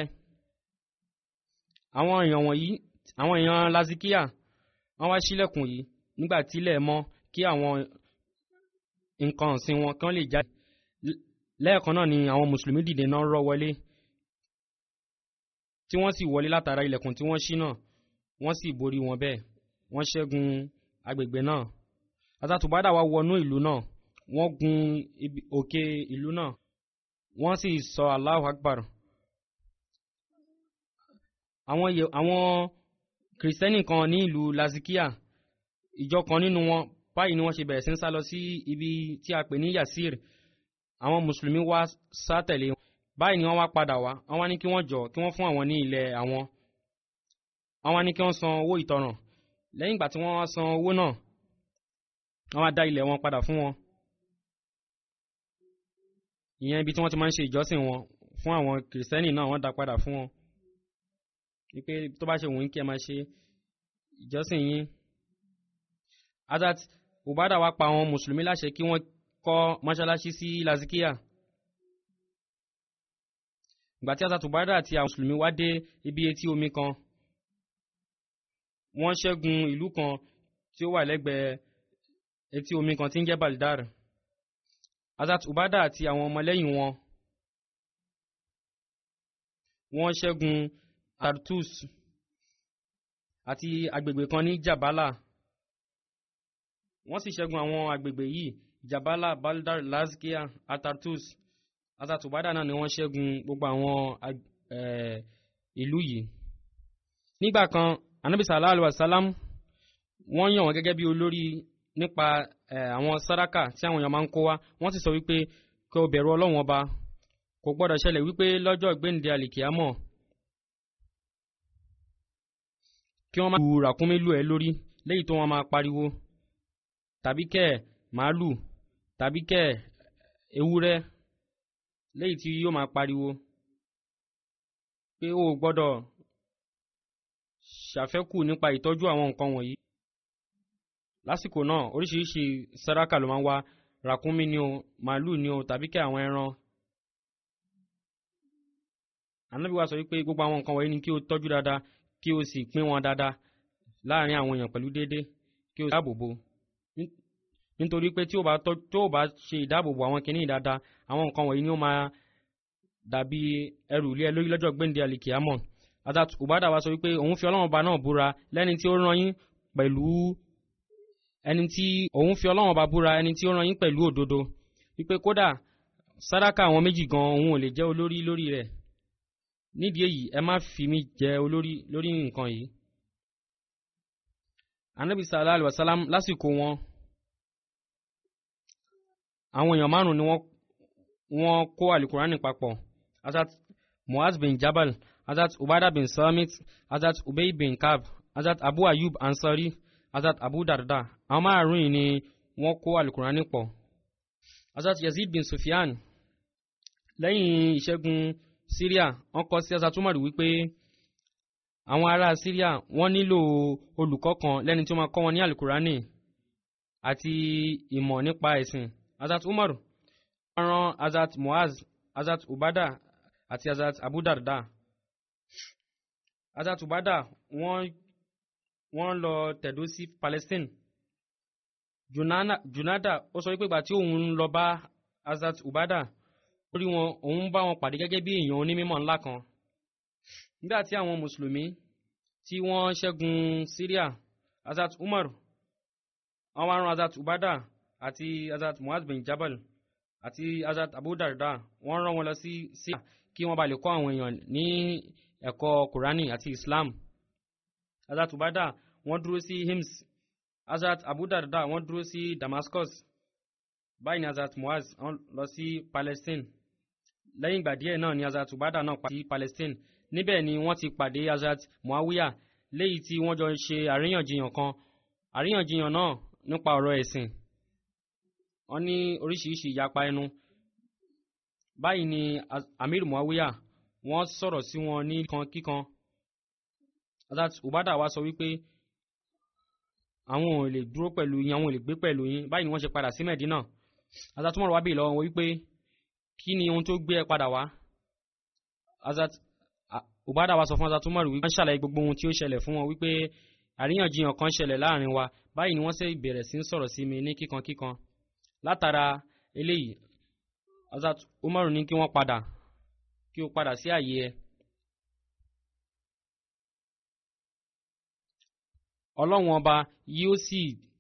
S2: àwọn èèyàn wọ̀nyí àwọn èèyàn lazikia wọ́n wá sílẹ̀kùn yìí nígbà tílẹ̀ mọ́ kí àwọn nǹkan ọ̀sìn wọn kán lè jáde lẹ́ẹ̀kan náà ni àwọn mùsùlùmí dìde náà rọ́ wọlé tí wọ́n sì wọlé látara ilẹ̀kùn tí wọ́n ṣí náà wọ́n sì borí wọn bẹ́ẹ̀ wọ́n ṣẹ́gun agbègbè náà àtàtúbádà wá wọnú ìlú náà wọ́n gun òkè ìlú náà wọ́n sì sọ Allahu Akbar àwọn àwọn kìrìsìtẹ́nì kan ní ìlú lazikia ìjọ kan nínú wọn báyìí ni wọ́n ṣe bẹ̀rẹ̀ sí ń sá lọ sí ibi tí a pè ní Yasir àwọn mùsùlùmí wá sá tẹ̀lé wọn báyìí ni wọ́n wá padà wá wọ́n wá ní kí wọ́n jọ kí wọ́n fún àwọn ní ilẹ̀ àwọn wọ́n wá ní kí wọ́n san owó ìtanràn lẹ́yìn ìgbà tí wọ́n wá san owó náà wọ́n wá dá ilẹ̀ wọn padà fún wọn ìyẹn ibi tí wọ́n ti máa ń ṣe ìjọsìn wọn fún àwọn kìrìsìtẹ́nì náà wọ́n dá padà fún wọn wípé tó bá ṣe wù yín kí ẹ máa ṣe ìjọsìn yín Hazrat Ubada wá pa àwọn mùsùlùmí láṣẹ kí wọ́n kọ́ mọ́ṣáláṣí sí Lazikia ìgbà tí Hazrat Ubada àti àwọn mùsùlùmí wá dé ibi etí omi kan wọ́n ṣẹ́gun ìlú kan tí ó wà lẹ́gbẹ̀ẹ́ etí omi kan tí ń jẹ́ Baldar Hazrat Ubada àti àwọn ọmọlẹ́yìn wọn wọ́n ṣẹ́gun Tartus àti agbègbè kan ní Jabala wọ́n sì ṣẹ́gun àwọn agbègbè yìí Jabala Baldar Lazkia Atartus Hazrat Ubada náà ni wọ́n ṣẹ́gun gbogbo àwọn ìlú yìí nígbà kan anabi sallallahu alayhi wa sallam wọ́n yàn wọ́n gẹ́gẹ́ bí olórí nípa àwọn sàrákà tí àwọn èèyàn máa ń kó wá wọ́n sì sọ wípé kí o bẹ̀rù ọlọ́run ọba kò gbọ́dọ̀ ṣẹlẹ̀ wípé lọ́jọ́ ìgbéǹde àlìkìámọ̀ kí wọ́n máa lu ràkúnmí lù ẹ́ lórí léyìí tó wọ́n máa pariwo tàbí kẹ́ màálù tàbí kẹ́ ewúrẹ́ léyìí tí yóò máa pariwo pé o gbọ́dọ̀ ṣàfẹ́kù nípa ìtọ́jú àwọn nǹkan wọ̀nyí lásìkò náà oríṣiríṣi sàrákà ló máa ń wá ràkúnmí ni o màálù ni o tàbí kẹ́ àwọn ẹran ànábì wa sọ wípé gbogbo àwọn nǹkan wọ̀nyí ni kí o tọ́jú dáadáa kí o sì pín wọn dáadáa láàrin àwọn èèyàn pẹ̀lú déédéé kí o sì dáàbòbò nítorí pé tí o bá tọ́ tó o bá ṣe ìdáàbòbò àwọn kìnnìún dáadáa àwọn nǹkan wọ̀nyí ni ó máa dàbí ẹrù ilé ẹ lórí lọ́jọ́ gbẹ̀ǹde àlìkìyámọ̀ Hazrat Ubada wa sọ wípé òun fi ọlọ́run ọba náà búra lẹ́ni tí ó rán yín pẹ̀lú ẹni tí òun fi ọlọ́run ọba búra ẹni tí ó rán yín pẹ̀lú òdodo wípé kódà sàdákà àwọn méjì gan òun ò lè jẹ́ olórí lórí rẹ̀ nídìí èyí ẹ má fi mí jẹ olórí lórí nǹkan yìí anabi sallallahu alayhi wa sallam lásìkò wọn àwọn èèyàn márùn ni wọ́n kó alukurani papọ̀ Hazrat Muaz bin Jabal Hazrat Ubada bin Samit Hazrat Ubay bin Kab Hazrat Abu Ayub Ansari Hazrat Abu Darda àwọn márùn yìí ni wọ́n kó alukurani pọ̀ Hazrat Yazid bin Sufyan lẹ́yìn ìṣẹ́gun Syria wọ́n kọ sí Hazrat Umar wípé àwọn ará Syria wọ́n nílò olùkọ́ kan lẹ́ni tí ó máa kọ́ wọn ní alukurani àti ìmọ̀ nípa ẹ̀sìn Hazrat Umar wọ́n rán Hazrat Muaz Hazrat Ubada àti Hazrat Abu Darda Hazrat Ubada wọ́n wọ́n lọ tẹ̀dó sí Palestine Junana, Junada ó sọ wípé ìgbà tí òun lọ bá Hazrat Ubada ó rí wọn òun bá wọn pàdé gẹ́gẹ́ bí èèyàn onímọ̀ ńlá kan nígbà tí àwọn mùsùlùmí tí wọ́n ṣẹ́gun Syria Hazrat Umar wọ́n wá rán Hazrat Ubada àti Hazrat Muaz bin Jabal àti Hazrat Abu Darda wọ́n rán wọn lọ sí Syria kí wọ́n bá lè kọ́ àwọn èèyàn ní ẹ̀kọ́ Kùránì àti Islam Hazrat Ubada wọ́n dúró sí Hims Hazrat Abu Darda wọ́n dúró sí Damascus báyìí ni Hazrat Muaz wọ́n lọ sí Palestine lẹ́yìn ìgbà díẹ̀ náà ni Hazrat Ubada náà padà sí Palestine níbẹ̀ ni wọ́n ti pàdé Hazrat Muawiya léyìí tí wọ́n jọ ṣe àríyànjiyàn kan àríyànjiyàn náà nípa ọ̀rọ̀ ẹ̀sìn wọ́n ní oríṣiríṣi ìyapa ẹnu báyìí ni Amir Muawiya wọ́n sọ̀rọ̀ sí wọn ní kan kíkan Hazrat Ubada wa sọ wípé àwọn ò lè dúró pẹ̀lú yín àwọn ò lè gbé pẹ̀lú yín báyìí ni wọ́n ṣe padà sí Mẹ̀dínà Hazrat Umar wá bèèrè lọ́wọ́ wọn wípé kí ni ohun tó gbé ẹ padà wá Hazrat Ubada wa sọ fún Hazrat Umar wípé wọ́n ṣàlàyé gbogbo ohun tí ó ṣẹlẹ̀ fún wọn wípé àríyànjiyàn kan ṣẹlẹ̀ láàrin wa báyìí ni wọ́n sì bẹ̀rẹ̀ sí ń sọ̀rọ̀ sí mi ní kíkan kíkan látara eléyìí Hazrat Umar ní kí wọ́n padà kí o padà sí àyè ẹ ọlọ́run ọba yóò sì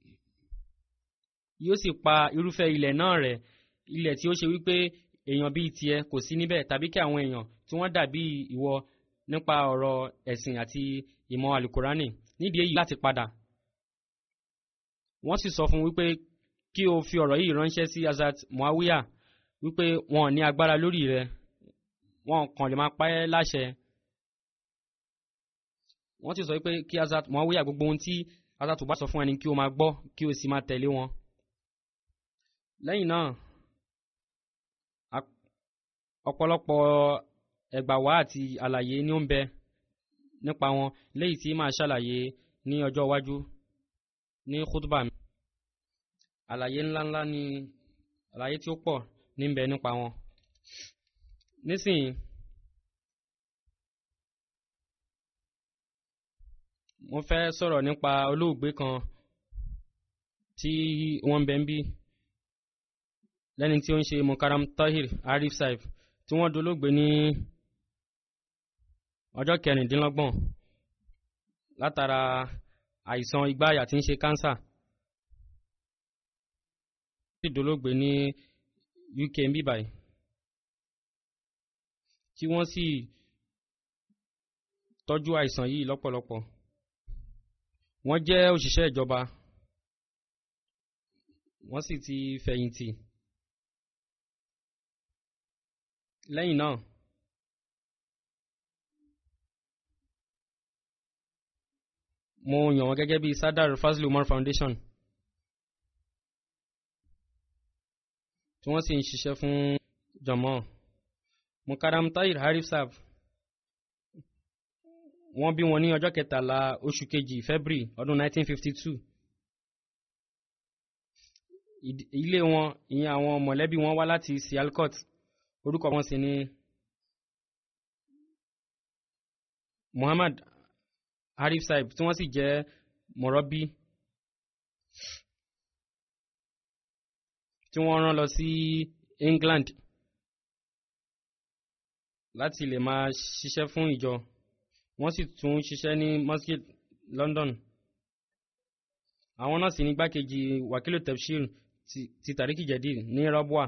S2: yóò sì pa irúfẹ́ ilẹ̀ náà rẹ̀ ilẹ̀ tí ó ṣe wípé èèyàn bíi tiẹ̀ kò sí níbẹ̀ tàbí kí àwọn èèyàn tí wọ́n dàbí ìwọ nípa ọ̀rọ̀ ẹ̀sìn àti ìmọ̀ alukurani nídìí èyí láti padà wọ́n sì sọ fún wípé kí o fi ọ̀rọ̀ yìí ránṣẹ́ sí Hazrat Muawiya wípé wọn ò ní agbára lórí rẹ̀ wọn kàn lè máa pa ẹ́ láṣẹ wọ́n ti sọ wípé kí Hazrat Muawiya gbogbo ohun tí Hazrat bá sọ fún ẹni kí o máa gbọ́ kí o sì máa tẹ̀lé wọn. lẹ́yìn náà ọ̀pọ̀lọpọ̀ ẹgbàwá àti àlàyé ni ó ń bẹ nípa wọn léyìí tí màá ṣàlàyé ní ọjọ́ iwájú ní khutba mi. àlàyé ńláńlá ni àlàyé tí ó pọ̀ ní ń bẹ nípa wọn. nísìnyí mo fẹ́ sọ̀rọ̀ nípa olóògbé kan tí wọ́n ń bẹ ń bí lẹ́ni tí ó ń ṣe Mukaram Tahir Arif Saif tí wọ́n dolóògbé ní ọjọ́ kẹrìndínlọ́gbọ̀n látara àìsàn igbáyà tí ń ṣe kánsà tí dolóògbé ní UK ń bí báyìí tí wọ́n sì tọ́jú àìsàn yìí lọ́pọ̀lọpọ̀ wọ́n jẹ́ òṣìṣẹ́ ìjọba wọ́n sì ti fẹ̀yìntì lẹ́yìn náà mo yàn wọ́n gẹ́gẹ́ bí Sadar Fazil Umar Foundation tí wọ́n sì ń ṣiṣẹ́ fún jọmọ́ Mukaram Tahir Harif Saab wọ́n bí wọn ní ọjọ́ kẹtàlá oṣù kejì February ọdún 1952 ilé wọn ìyẹn àwọn mọ̀lẹ́bí wọn wá láti Sialkot orúkọ wọn sì ni Muhammad Harif Saib tí wọ́n sì jẹ́ mọ̀rọ́bí tí wọ́n rán lọ sí England láti lè máa ṣiṣẹ́ fún ìjọ wọ́n sì tún ṣiṣẹ́ ní Masjid London àwọn náà sì ní gbákejì wakilu tafsir ti Tariki Jadid ní Rabwa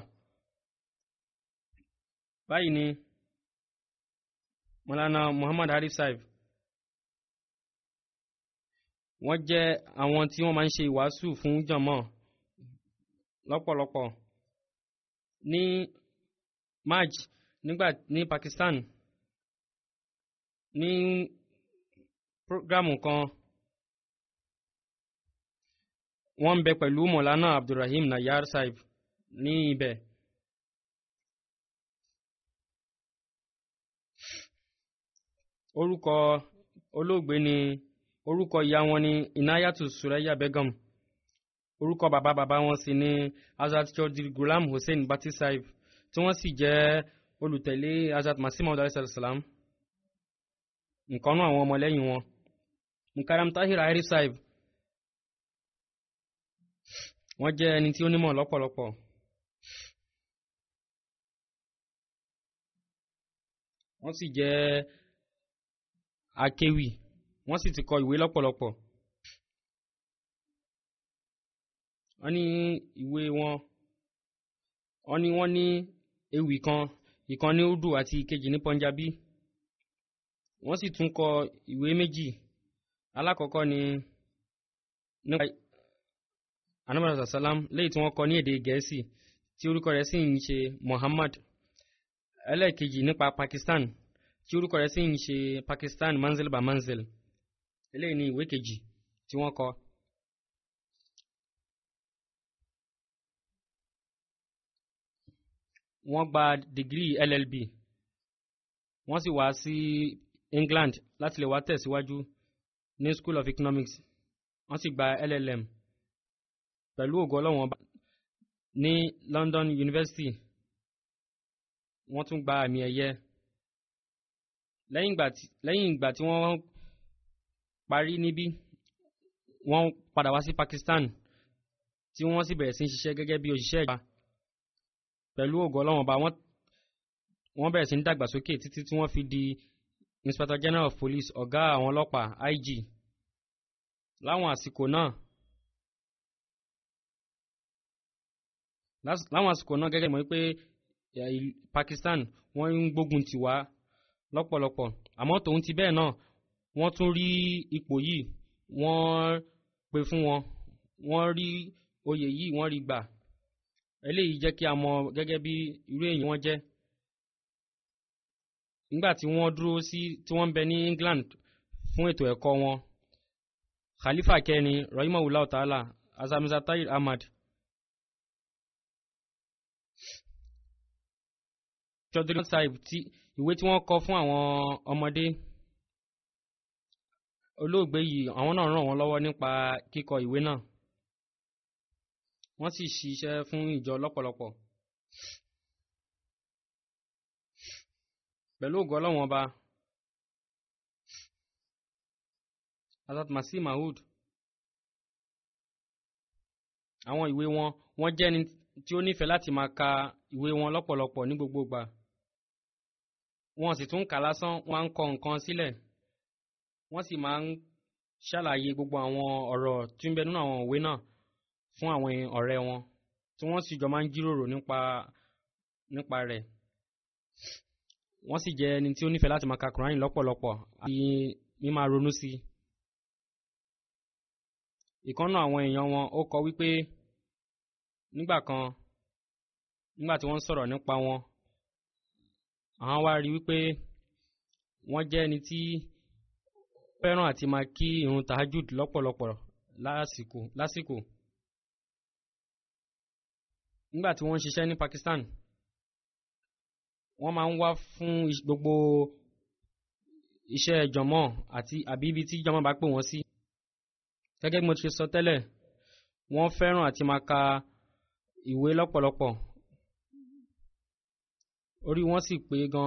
S2: báyìí ni Mọ́lánà Muhammad Harif Saib wọ́n jẹ́ àwọn tí wọ́n máa ń ṣe ìwàásù fún jọmọ́ lọ́pọ̀lọpọ̀ ní March nígbà ní Pakistan ní prógrámù kan wọ́n ń bẹ pẹ̀lú Mọ̀lánà Abdulrahim Nayar Saib ní ibẹ̀. orúkọ olóògbé ni orúkọ ìyá wọn ni Inayatu Suraya Begum orúkọ bàbá bàbá wọn sì ni Hazrat Chaudhry Ghulam Hussein Bati Saib tí wọ́n sì jẹ́ olùtẹ̀lé Hazrat Masih Maud alayhi salam nǹkan náà àwọn ọmọlẹ́yìn wọn Mukaram Tahir Arif Saib wọ́n jẹ́ ẹni tí ó nímọ̀ lọ́pọ̀lọpọ̀ wọ́n sì jẹ́ akéwì wọ́n sì ti kọ ìwé lọ́pọ̀lọpọ̀ wọ́n ní ìwé wọn wọ́n ní wọ́n ní ewì kan ìkan ní Urdu àti ìkejì ní Punjabi wọ́n sì tún kọ ìwé méjì alákọ̀ọ́kọ́ ni nípa anamọ̀sá salam léyìí tí wọ́n kọ ní èdè gẹ̀ẹ́sì tí orúkọ rẹ̀ sì ń ṣe Muhammad ẹlẹ́ẹ̀kejì nípa Pakistan tí orúkọ rẹ̀ sì ń ṣe Pakistan manzil ba manzil eléyìí ni ìwé kejì tí wọ́n kọ. wọ́n gba dìgírì LLB wọ́n sì wá sí England láti lè wá tẹ̀síwájú ní School of Economics wọ́n sì gba LLM pẹ̀lú ògo ọlọ́run ọba ní London University wọ́n tún gba àmì ẹ̀yẹ lẹ́yìn ìgbà tí lẹ́yìn ìgbà tí wọ́n parí níbí wọ́n padà wá sí Pakistan tí wọ́n sì bẹ̀rẹ̀ sí ń ṣiṣẹ́ gẹ́gẹ́ bí òṣìṣẹ́ ìjọba pẹ̀lú ògo ọlọ́run ọba wọ́n wọ́n bẹ̀rẹ̀ sí ń dàgbàsókè títí tí wọ́n fi di Inspector General of Police ọ̀gá àwọn ọlọ́pàá IG láwọn àsìkò náà lás- láwọn àsìkò náà gẹ́gẹ́ mọ̀ pé Pakistan wọ́n ń gbógun tì wá lọ́pọ̀lọpọ̀ àmọ́ tòun ti bẹ́ẹ̀ náà wọ́n tún rí ipò yìí wọ́n pè fún wọn wọ́n rí oyè yìí wọ́n rí gbà eléyìí jẹ́ kí a mọ̀ gẹ́gẹ́ bí irú èèyàn wọn jẹ́ nígbà tí wọ́n dúró sí tí wọ́n ń bẹ ní England fún ètò ẹ̀kọ́ wọn Khalifa kẹrin rahimahullah ta'ala azamiza tahir ahmad Chaudhry Sahib tí ìwé tí wọ́n kọ fún àwọn ọmọdé olóògbé yìí àwọn náà ràn wọ́n lọ́wọ́ nípa kíkọ ìwé náà wọ́n sì ṣiṣẹ́ fún ìjọ lọ́pọ̀lọpọ̀ pẹ̀lú ògo Ọlọ́run ọba Hazrat Masih Maud àwọn ìwé wọn wọ́n jẹ́ ẹni tí ó nífẹ̀ẹ́ láti máa ka ìwé wọn lọ́pọ̀lọpọ̀ ní gbogbo ìgbà wọ́n sì tún kà lásán wọ́n á ń kọ nǹkan sílẹ̀ wọ́n sì máa ń ṣàlàyé gbogbo àwọn ọ̀rọ̀ tí ń bẹ nínú àwọn ìwé náà fún àwọn ọ̀rẹ́ wọn tí wọ́n sì jọ máa ń jíròrò nípa nípa rẹ̀ wọ́n sì jẹ́ ẹni tí ó nífẹ̀ẹ́ láti máa ka Kùránì lọ́pọ̀lọpọ̀ àti mímá ronú sí i ìkànnà àwọn èèyàn wọn ó kọ wípé nígbà kan nígbà tí wọ́n ń sọ̀rọ̀ nípa wọn àwọn wá rí wípé wọ́n jẹ́ ẹni tí fẹ́ràn àti máa kí irun tahajud lọ́pọ̀lọpọ̀ lásìkò lásìkò nígbà tí wọ́n ń ṣiṣẹ́ ní Pakistan wọ́n máa ń wá fún gbogbo iṣẹ́ jọmọ́ àti àbí ibi tí jọmọ́ bá pè wọ́n sí gẹ́gẹ́ bí mo ti ṣe sọ tẹ́lẹ̀ wọ́n fẹ́ràn àti máa ka ìwé lọ́pọ̀lọpọ̀ orí wọn sì pé gan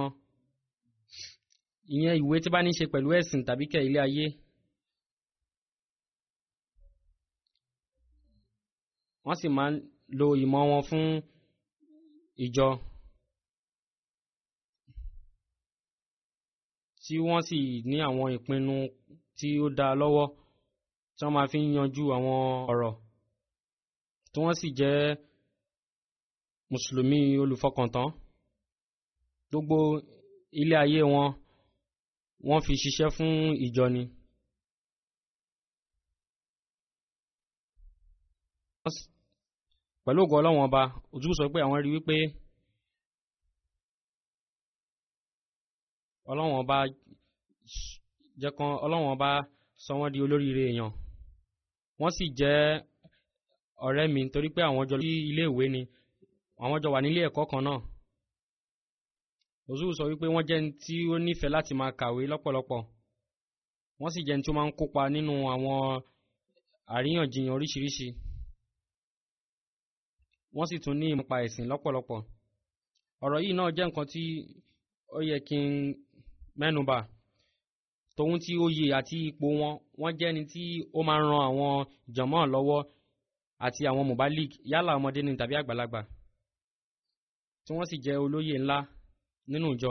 S2: ìyẹn ìwé tí bá ní ṣe pẹ̀lú ẹ̀sìn tàbí kẹ̀ ilé ayé wọ́n sì máa ń lo ìmọ̀ wọn fún ìjọ tí wọ́n sì ní àwọn ìpinnu tí ó dá lọ́wọ́ tí wọ́n máa fi ń yanjú àwọn ọ̀rọ̀ tí wọ́n sì jẹ́ mùsùlùmí olùfọkàntán gbogbo ilé ayé wọn wọ́n fi ṣiṣẹ́ fún ìjọ ni. pẹ̀lú ògo ọlọ́wọ́n ọba òtún sọ pé àwọn rí wípé ọlọ́wọ́n ọba jẹ́ kan ọlọ́wọ́n ọba sọ wọ́n di olóríire èèyàn wọ́n sì jẹ́ ọ̀rẹ́ mi torí pé àwọn jọ ní ilé ìwé ni àwọn jọ wà nílé ẹ̀kọ́ kan náà òtún sọ wípé wọ́n jẹ́ ní tí ó nífẹ̀ẹ́ láti máa kàwé lọ́pọ̀lọpọ̀ wọ́n sì jẹ́ ní tí ó máa ń kópa nínú àwọn àríyànjiyàn oríṣiríṣi wọ́n sì tún ní ìmọ̀pa ẹ̀sìn lọ́pọ̀lọpọ̀ ọ̀rọ̀ yìí náà jẹ́ nǹkan tí ó yẹ kí n mẹ́nubà tòun tí oyè àti ipò wọn wọ́n jẹ́ ni tí ó máa ń ran àwọn ìjọ̀mọ́ lọ́wọ́ àti àwọn mobalik yálà ọmọdé ni tàbí àgbàlagbà tí wọ́n sì jẹ́ olóyè ńlá nínú ìjọ.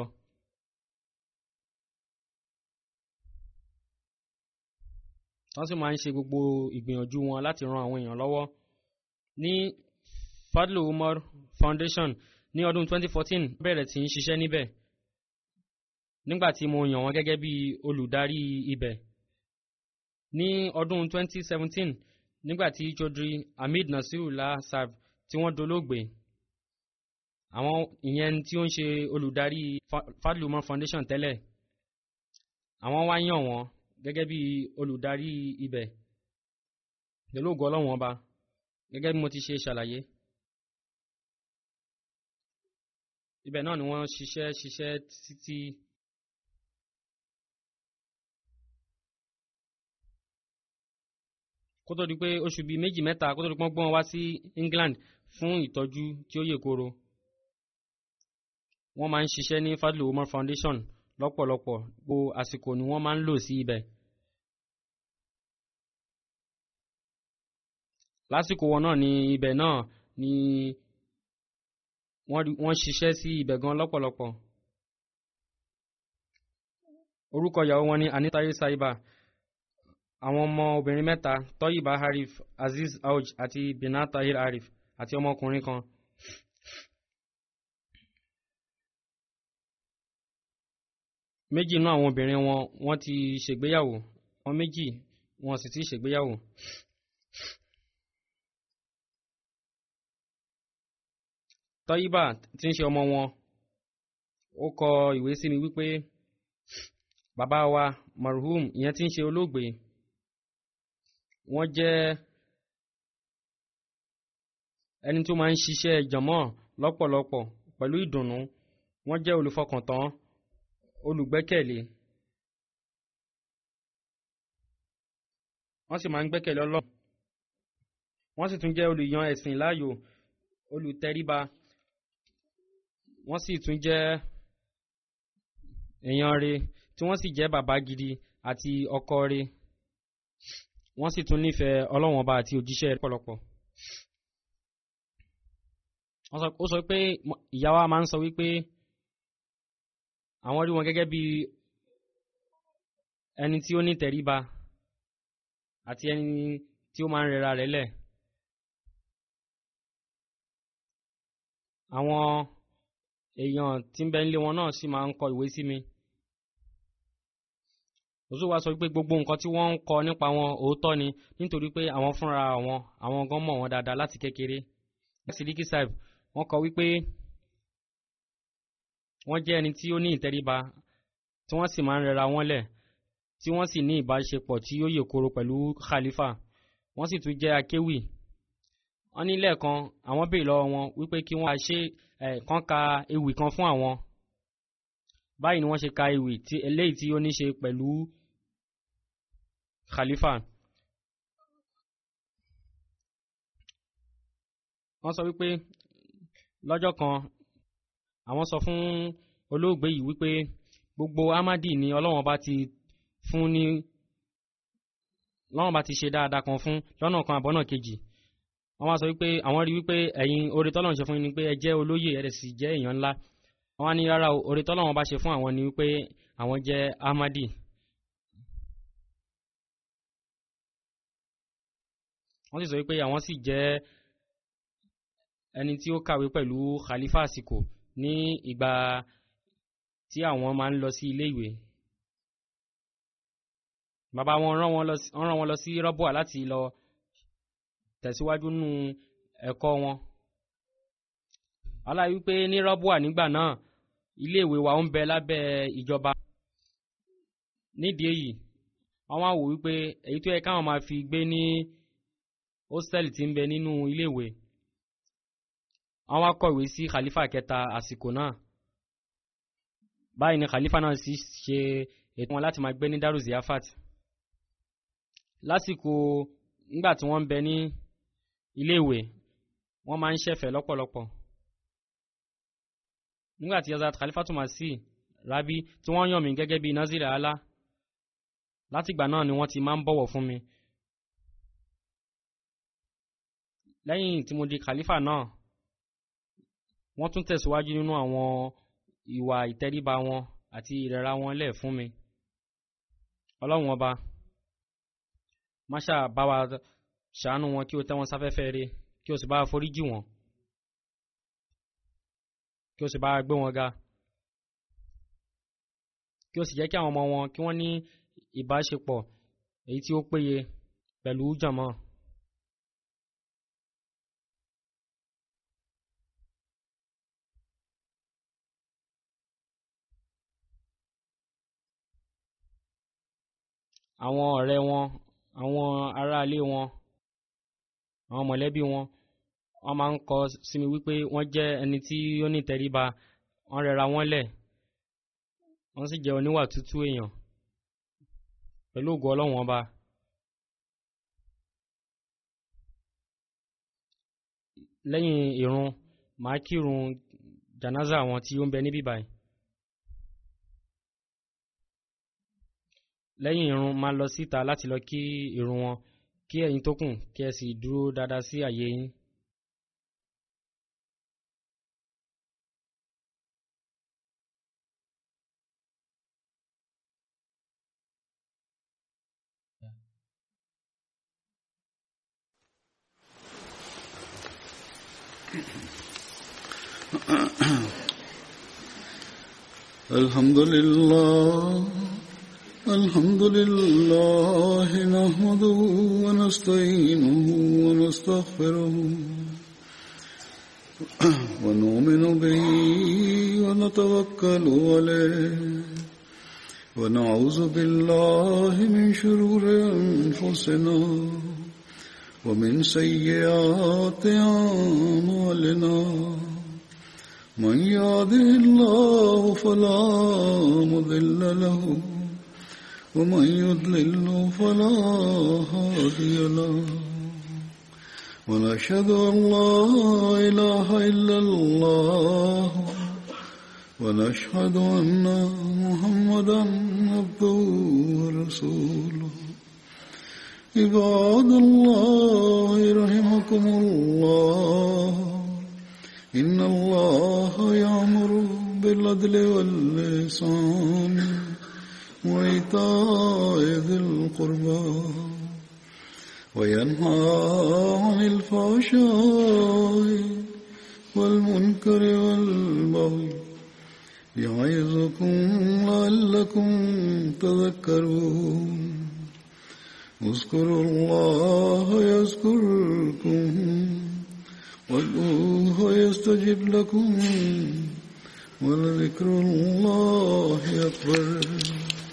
S2: wọ́n sì máa ń ṣe gbogbo ìgbìyànjú wọn láti ran àwọn èèyàn lọ́wọ́ ní Fadlu Umar Foundation ní ọdún 2014 bẹ̀rẹ̀ tí ń ṣiṣẹ́ níbẹ̀ nígbà tí mo yàn wọ́n gẹ́gẹ́ bí olùdarí ibẹ̀ ní ọdún 2017 nígbà tí Chaudhry Hamid Nasirullah Sahib tí wọ́n dolóògbé àwọn ìyẹn tí ó ń ṣe olùdarí Fadlu Umar Foundation tẹ́lẹ̀ àwọn wá yàn wọ́n gẹ́gẹ́ bí olùdarí ibẹ̀ pẹ̀lú ògo Ọlọ́run ọba gẹ́gẹ́ bí mo ti ṣe ṣàlàyé ibẹ̀ náà ni wọ́n ṣiṣẹ́ ṣiṣẹ́ títí kó tó di pé oṣù bíi méjì mẹ́ta kó tó di pé wọ́n gbọ́n wá sí England fún ìtọ́jú tí ó yè koro wọ́n máa ń ṣiṣẹ́ ní Fadlu Umar Foundation lọ́pọ̀lọpọ̀ gbogbo àsìkò ni wọ́n máa ń lò sí ibẹ̀. lásìkò wọn náà ní ibẹ̀ náà ni wọ́n ṣiṣẹ́ sí ibẹ̀ gan lọ́pọ̀lọpọ̀. orúkọ ìyàwó wọn ni Anitaye Saiba àwọn ọmọ obìnrin mẹ́ta Tọ́yìbá Arif Aziz Auj àti Binat Tahir Arif àti ọmọkùnrin kan. méjì nínú àwọn obìnrin wọn wọ́n ti ṣègbéyàwó wọn méjì wọn sì ti ṣègbéyàwó. Tọ́yìbá tí ń ṣe ọmọ wọn ó kọ ìwé sí mi wípé bàbá wa marhum ìyẹn tí ń ṣe olóògbé wọ́n jẹ́ ẹni tó máa ń ṣiṣẹ́ jọ̀mọ́ lọ́pọ̀lọpọ̀ pẹ̀lú ìdùnnú wọ́n jẹ́ olùfọkàntán olùgbẹ́kẹ̀lé wọ́n sì máa ń gbẹ́kẹ̀lé Ọlọ́run wọ́n sì tún jẹ́ olùyan ẹ̀sìn láàyò olùtẹríba wọ́n sì tún jẹ́ èèyàn re tí wọ́n sì jẹ́ bàbá gidi àti ọkọ re wọ́n sì tún nífẹ̀ẹ́ Ọlọ́run ọba àti òjíṣẹ́ rẹ̀ pọ̀lọpọ̀ ó sọ pé ìyá wa máa ń sọ wípé àwọn rí wọn gẹ́gẹ́ bí ẹni tí ó ní tẹríba àti ẹni tí ó máa ń rẹra rẹ̀ lẹ̀. àwọn èèyàn tí ń bẹ nílé wọn náà sì máa ń kọ ìwé sí mi. òṣù wa sọ pé gbogbo nǹkan tí wọ́n ń kọ nípa wọn òótọ́ ni nítorí pé àwọn fúnra wọn àwọn gan mọ̀ wọn dáadáa láti kékeré. Sidiki Saib wọ́n kọ wípé wọ́n jẹ́ ẹni tí ó ní ìtẹríba tí wọ́n sì máa ń rẹra wọn lẹ̀ tí wọ́n sì ní ìbáṣepọ̀ tí ó yè koro pẹ̀lú khalifa wọ́n sì tún jẹ́ akéwì wọ́n ní lẹ́ẹ̀kan àwọn béèrè lọ́wọ́ wọn wípé kí wọ́n ṣe ẹ̀ kán ka ewì kan fún àwọn báyìí ni wọ́n ṣe ka ewì tí eléyìí tí ó ní ṣe pẹ̀lú khalifa wọ́n sọ wípé lọ́jọ́ kan àwọn sọ fún olóògbé yìí wípé gbogbo amadi ni ọlọ́wọ́n bá ti fún ní lọ́wọ́n bá ti ṣe dáadáa kan fún lọ́nà kan àbọ̀nà kejì wọ́n wá sọ wípé àwọn rí wípé ẹ̀yin oore tọ́lọ́run ṣe fún yín ni pé ẹ jẹ́ olóyè ẹ̀ sì jẹ́ èèyàn ńlá wọ́n wá ní rárá oore tọ́lọ́run bá ṣe fún àwọn ni wípé àwọn jẹ́ amadi. wọ́n sì sọ wípé àwọn sì jẹ́ ẹni tí ó kàwé pẹ̀lú khalifa àsìkò ní ìgbà tí àwọn máa ń lọ sí ilé ìwé bàbá wọn rán wọn lọ sí rọ́bùà láti lọ tẹ̀síwájú nínú ẹ̀kọ́ wọn aláì wípé ní rọ́bùà nígbà náà ilé ìwé wa ń bẹ lábẹ́ ìjọba nídìí èyí wọ́n wá wò wípé èyí tó yẹ káwọn máa fi gbé ní hósítẹ́ẹ̀lì tí ń bẹ nínú ilé ìwé wọ́n wá kọ̀wé sí khalifa kẹta àsìkò náà báyìí ni khalifa náà sì ṣe ètò wọn láti máa gbé ní daru ziyafat lásìkò nígbà tí wọ́n ń bẹ ní iléèwé wọ́n máa ń ṣẹ̀fẹ̀ lọ́pọ̀lọpọ̀ nígbà tí yazat khalifa tó máa sí rabi tí wọ́n yàn mí gẹ́gẹ́ bí nazir ala látìgbà náà ni wọ́n ti máa ń bọ̀wọ̀ fún mi lẹ́yìn tí mo di khalifa náà wọ́n tún tẹ̀síwájú nínú àwọn ìwà ìtẹríba wọn àti ìrẹ̀ra wọn lẹ̀ fún mi ọlọ́run ọba máṣá bá wa ṣàánú wọn kí o tẹ́ wọn sáfẹ́fẹ́ rẹ̀ kí o sì bá foríjì wọn kí o sì bá gbé wọn ga kí o sì jẹ́ kí àwọn ọmọ wọn kí wọ́n ní ìbáṣepọ̀ èyí tí ó péye pẹ̀lú jàmọ́. àwọn ọ̀rẹ́ wọn àwọn aráalé wọn àwọn mọ̀lẹ́bí wọn wọ́n máa ń kọ sí mi wípé wọ́n jẹ́ ẹni tí ó ní ìtẹríba wọ́n rẹra wọ́n lẹ̀ wọ́n sì jẹ́ oníwà tútù èèyàn pẹ̀lú ògo ọlọ́run ọba lẹ́yìn ìrun màá kírun jànáza àwọn tí ó ń bẹ níbí báyìí lẹ́yìn ìrun máa lọ síta láti lọ kí ìrun wọn kí ẹ̀yin tó kù kí ẹ sì dúró dáadáa sí àyè yín.
S1: الحمد لله الحمد لله نحمده ونستعينه ونستغفره ونؤمن به ونتوكل عليه ونعوذ بالله من شرور أنفسنا ومن سيئات أعمالنا من يهده الله فلا مضل له ومن يضلل فلا هادي له ونشهد أن لا إله إلا الله ونشهد أن محمدا عبده ورسوله عباد الله رحمكم الله إن الله يأمر بالعدل واللسان وإيتاء ذي القربى وينهى عن الفحشاء والمنكر والبغي يعظكم لعلكم تذكرون اذكروا الله يذكركم وادعوه يستجب لكم ولذكر الله أكبر